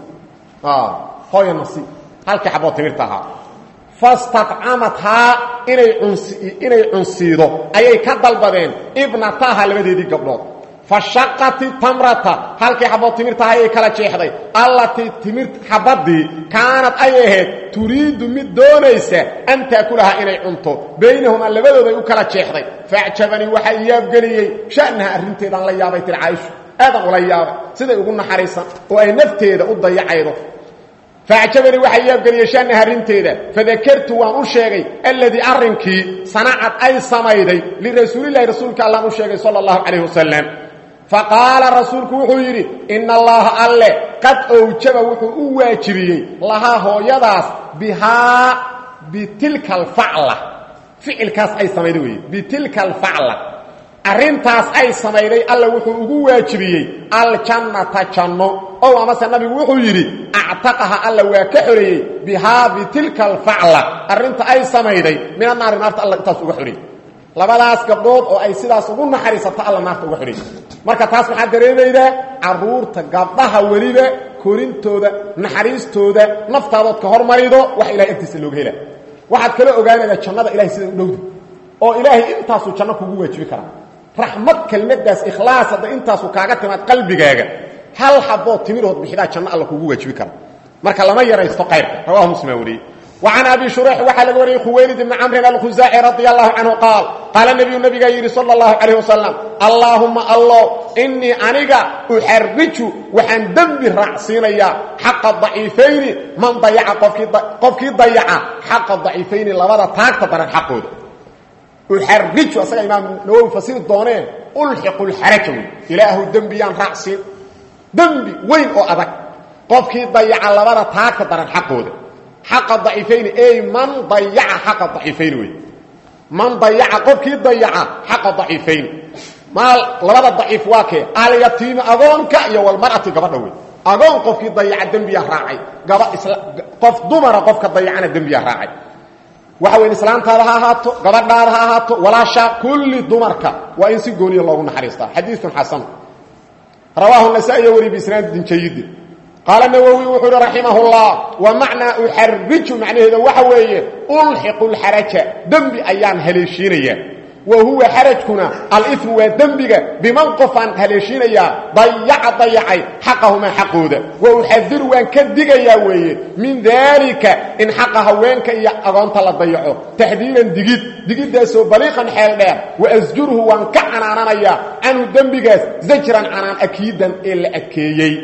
hooya nasiib halkii xabood timirta ahaa fastadcamathaa inay uns inay cunsiido ayay ka dalbadeen ibnataha labadeedii gabdhood fashaqati tamrata halkii xabood timirtaha ayay kala jeexday allatii timir xabadii kaanad ay ahayd turiidu mid doonaysa an taakulahaa inay cunto baynahumaa labadooday u kala jeexday faacjabanii waxaa iyaabgeliyey sha'naha arrinteedaan la yaabay tir caaishu aadan ula yaabay siday ugu naxariisan oo ay nafteeda u dayacaydo faacjabanii waxaa yaabgeliyey sha'naha arrinteeda fadakartu waan u sheegay alladii arrinkii sanacad ay samayday lirasuulilahi rasuulka allaan u sheegay sala allahu calayh wasalam faqaala rasuulku wuxuu yidhi ina allaha alle qad owjaba wuxuu u waajibiyey lahaa hooyadaas bihaa bitilka alfacla ficilkaas ay samayday weye bitilka alfacla arrintaas ay samayday alle wuxuu ugu waajibiyey aljannata janno ow amase nabigu wuxuu yidhi actaqaha alla waa ka xoreeyey bihaa bitilka alfacla arrinta ay samayday mina naari naarta alla intaas uga xoreeyey labadaas gabdhood oo ay sidaas ugu naxariisato alla naarta uga xoreeyey marka taas waxaa dareemaydaa caruurta gabdhaha weliba korintooda naxariistooda naftaadood ka hormarido wax ilahay agtiisa looga hela waxaad kala ogaanaydaa jannada ilahay sida u dhowda oo ilaahay intaasuu janno kugu waajibi karaa raxmad kelmadaas ikhlaas hadda intaasu kaaga timaad qalbigaaga hal xabood timirood bixidaa janno alla kugu waajibi kara marka lama yaraysto qaybka rawahu muslima wariyey وعن أبي شريح waxaa laga wariyey khuwaylid بن cمr الkhusaaعي رضي الله عنه قاaل qاaل نبiyu نبigaa yidhi صلى الله عليه وسلم اللهuma allo إنii aniga أxariju waxaan dembi raacsiinayaa xaqa ضaciifayni man dayaca qofkii dayaca xaqa ضaciifayni labada taagta daran xaqooda uxariju asaga imaam nawowi fasiri dooneen ulxiqu اlxaraja wey ilaahu dembiyaan raacsiin dembi weyn oo adag qofkii dayaca labada taagta daran xaqooda xaqa daciifayni ey man dayaca xaqa daciifayni wey man dayaca qofkii dayaca xaqa daciifayni maal labada daciif waa kee alyatiimi agoonka iyo walmar'ati gabadha wey agoon qofkii dayaca dembiyaa raacay gaba isla qof dumara qofka dayacana dembiyaa raacay waxa weyn islaantaada ha ahaato gabadhaada ha ahaato walaasha kulli dumarka waa in si gooniya loogu naxariistaa xadiiun xasan rawaahu nasaa-iyo wari biisnaadin jayidin qaala nawowi wuxuu uhi raximah اllah wa macnaa uxariju macnaheeda waxa weeye ulxiqu lxaraja dembi ayaan haleeshiinayaa wa huwa xarajkuna alimu waa dembiga biman qofaan haleeshiinayaa dayaca dayacay xaqahumaa xaqooda wa uxadiru waan ka digayaa weeye min daalika in xaqa haweenka iyo agoonta la dayaco taxdiiran digid digiddaasoo baliiqan xeel dheer wa asjurhu waan ka canaananayaa canhu dembigaas zajran canaan akiidan ee la adkeeyey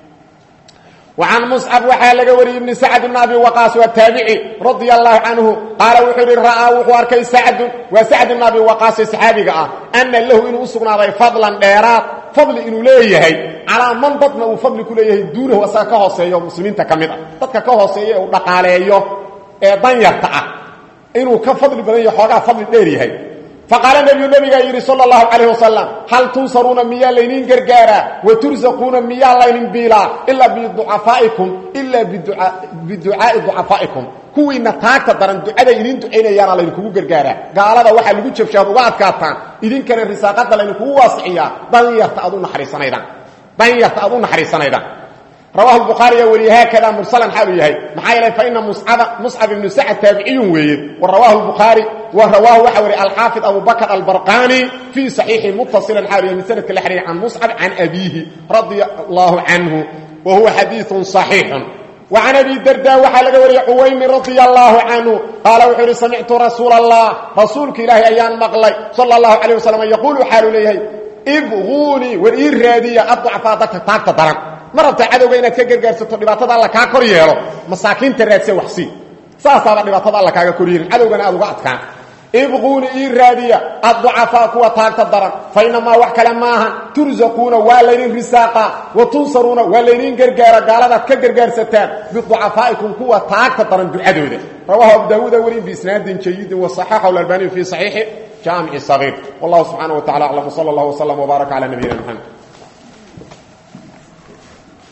وعن مصعب waxaa laga wariyey بن سعد بن أبي وقاص waa taaبعي رضي الله عنه قaaل wuxuu hi ra'aa wuxuu arkay سعد waa سعد بن أبي وقاص صxaabiga ah أنa lahu inuu u sugnaaday فضلا dheeraad فضli inuu leeyahay calىa man dadna uu fadli ku leeyahay duunahu asaga ka hooseeyo muslimiinta ka mid ah dadka ka hooseeya uu dhaqaaleeyo ee danyarta ah inuu ka fadli badan yaho xoogaa fadli dheer yahay faqaala nebiyu nebigaa yidhi sala allahu calayh wasalam hal tunsaruuna miyaa layniin gargaaraa wa tursaquuna miyaa laynin biilaa ilaa biducafaa'ikum ilaa biducaa'i ducafaa'ikum kuwiinna taagta daran ducaday idiin ducaynayaana laydinkugu gargaaraa gaalada waxaa lagu jabshaad uga adkaataan idinkana risaaqadda laydinkugu waasiciyaa danyarta aad u naxariisanaydaan danyarta aad u naxariisanaydaan rawahu الbukhaariya weliye haakada mursalan xaaluu yahay maxaa yeelay faina muscab ibnu sacd taabiciyun weeye wa rawaahu الbukhaari wa rawaahu waxa wariye alxaafid abu bakr albarqani fii صaxiixi mutasilan xaalu yahay min sanadka la xiriir can muscab can abiihi radia allahu canhu wa huwa xadiiثu صaxiixu وعن أبي dردا waxaa laga wariyey cwaymi رaضي الله عنه qaaل wuxuu uhi samictu rasuul الlah rasuulka ilaahay ayaan maqlay salى الlaه عليه وسلم yquل xaalu leeyahay ibغuunii war ii raadiya aضcفaa dadka taagta daran ma rabtaa cadowga inaad ka gargaarsato dhibaatada alla kaa kor yeelo masaakiinta raadse waxsii saasaaba dhibaatada alla kaaga kor yeelin cadowgana aad uga adkaan ibquuni ii raadiya adducafaa kuwa taagta daran fa inamaa wax kale maahan tursaquuna waa laydin risaaqa wa tunsaruuna waa laydin gargaara gaaladaad ka gargaarsataan biducafaa'ikum kuwa taagta daran ducadooda rawahu abu daawuuda weli biisnaadin jayidin wasaxaxahu albaniyu fii saxiixi jaamici sagiir wallahu subxaana wa tacala aclam wsala allah wslam wbaaraka cala nabiyina mxamed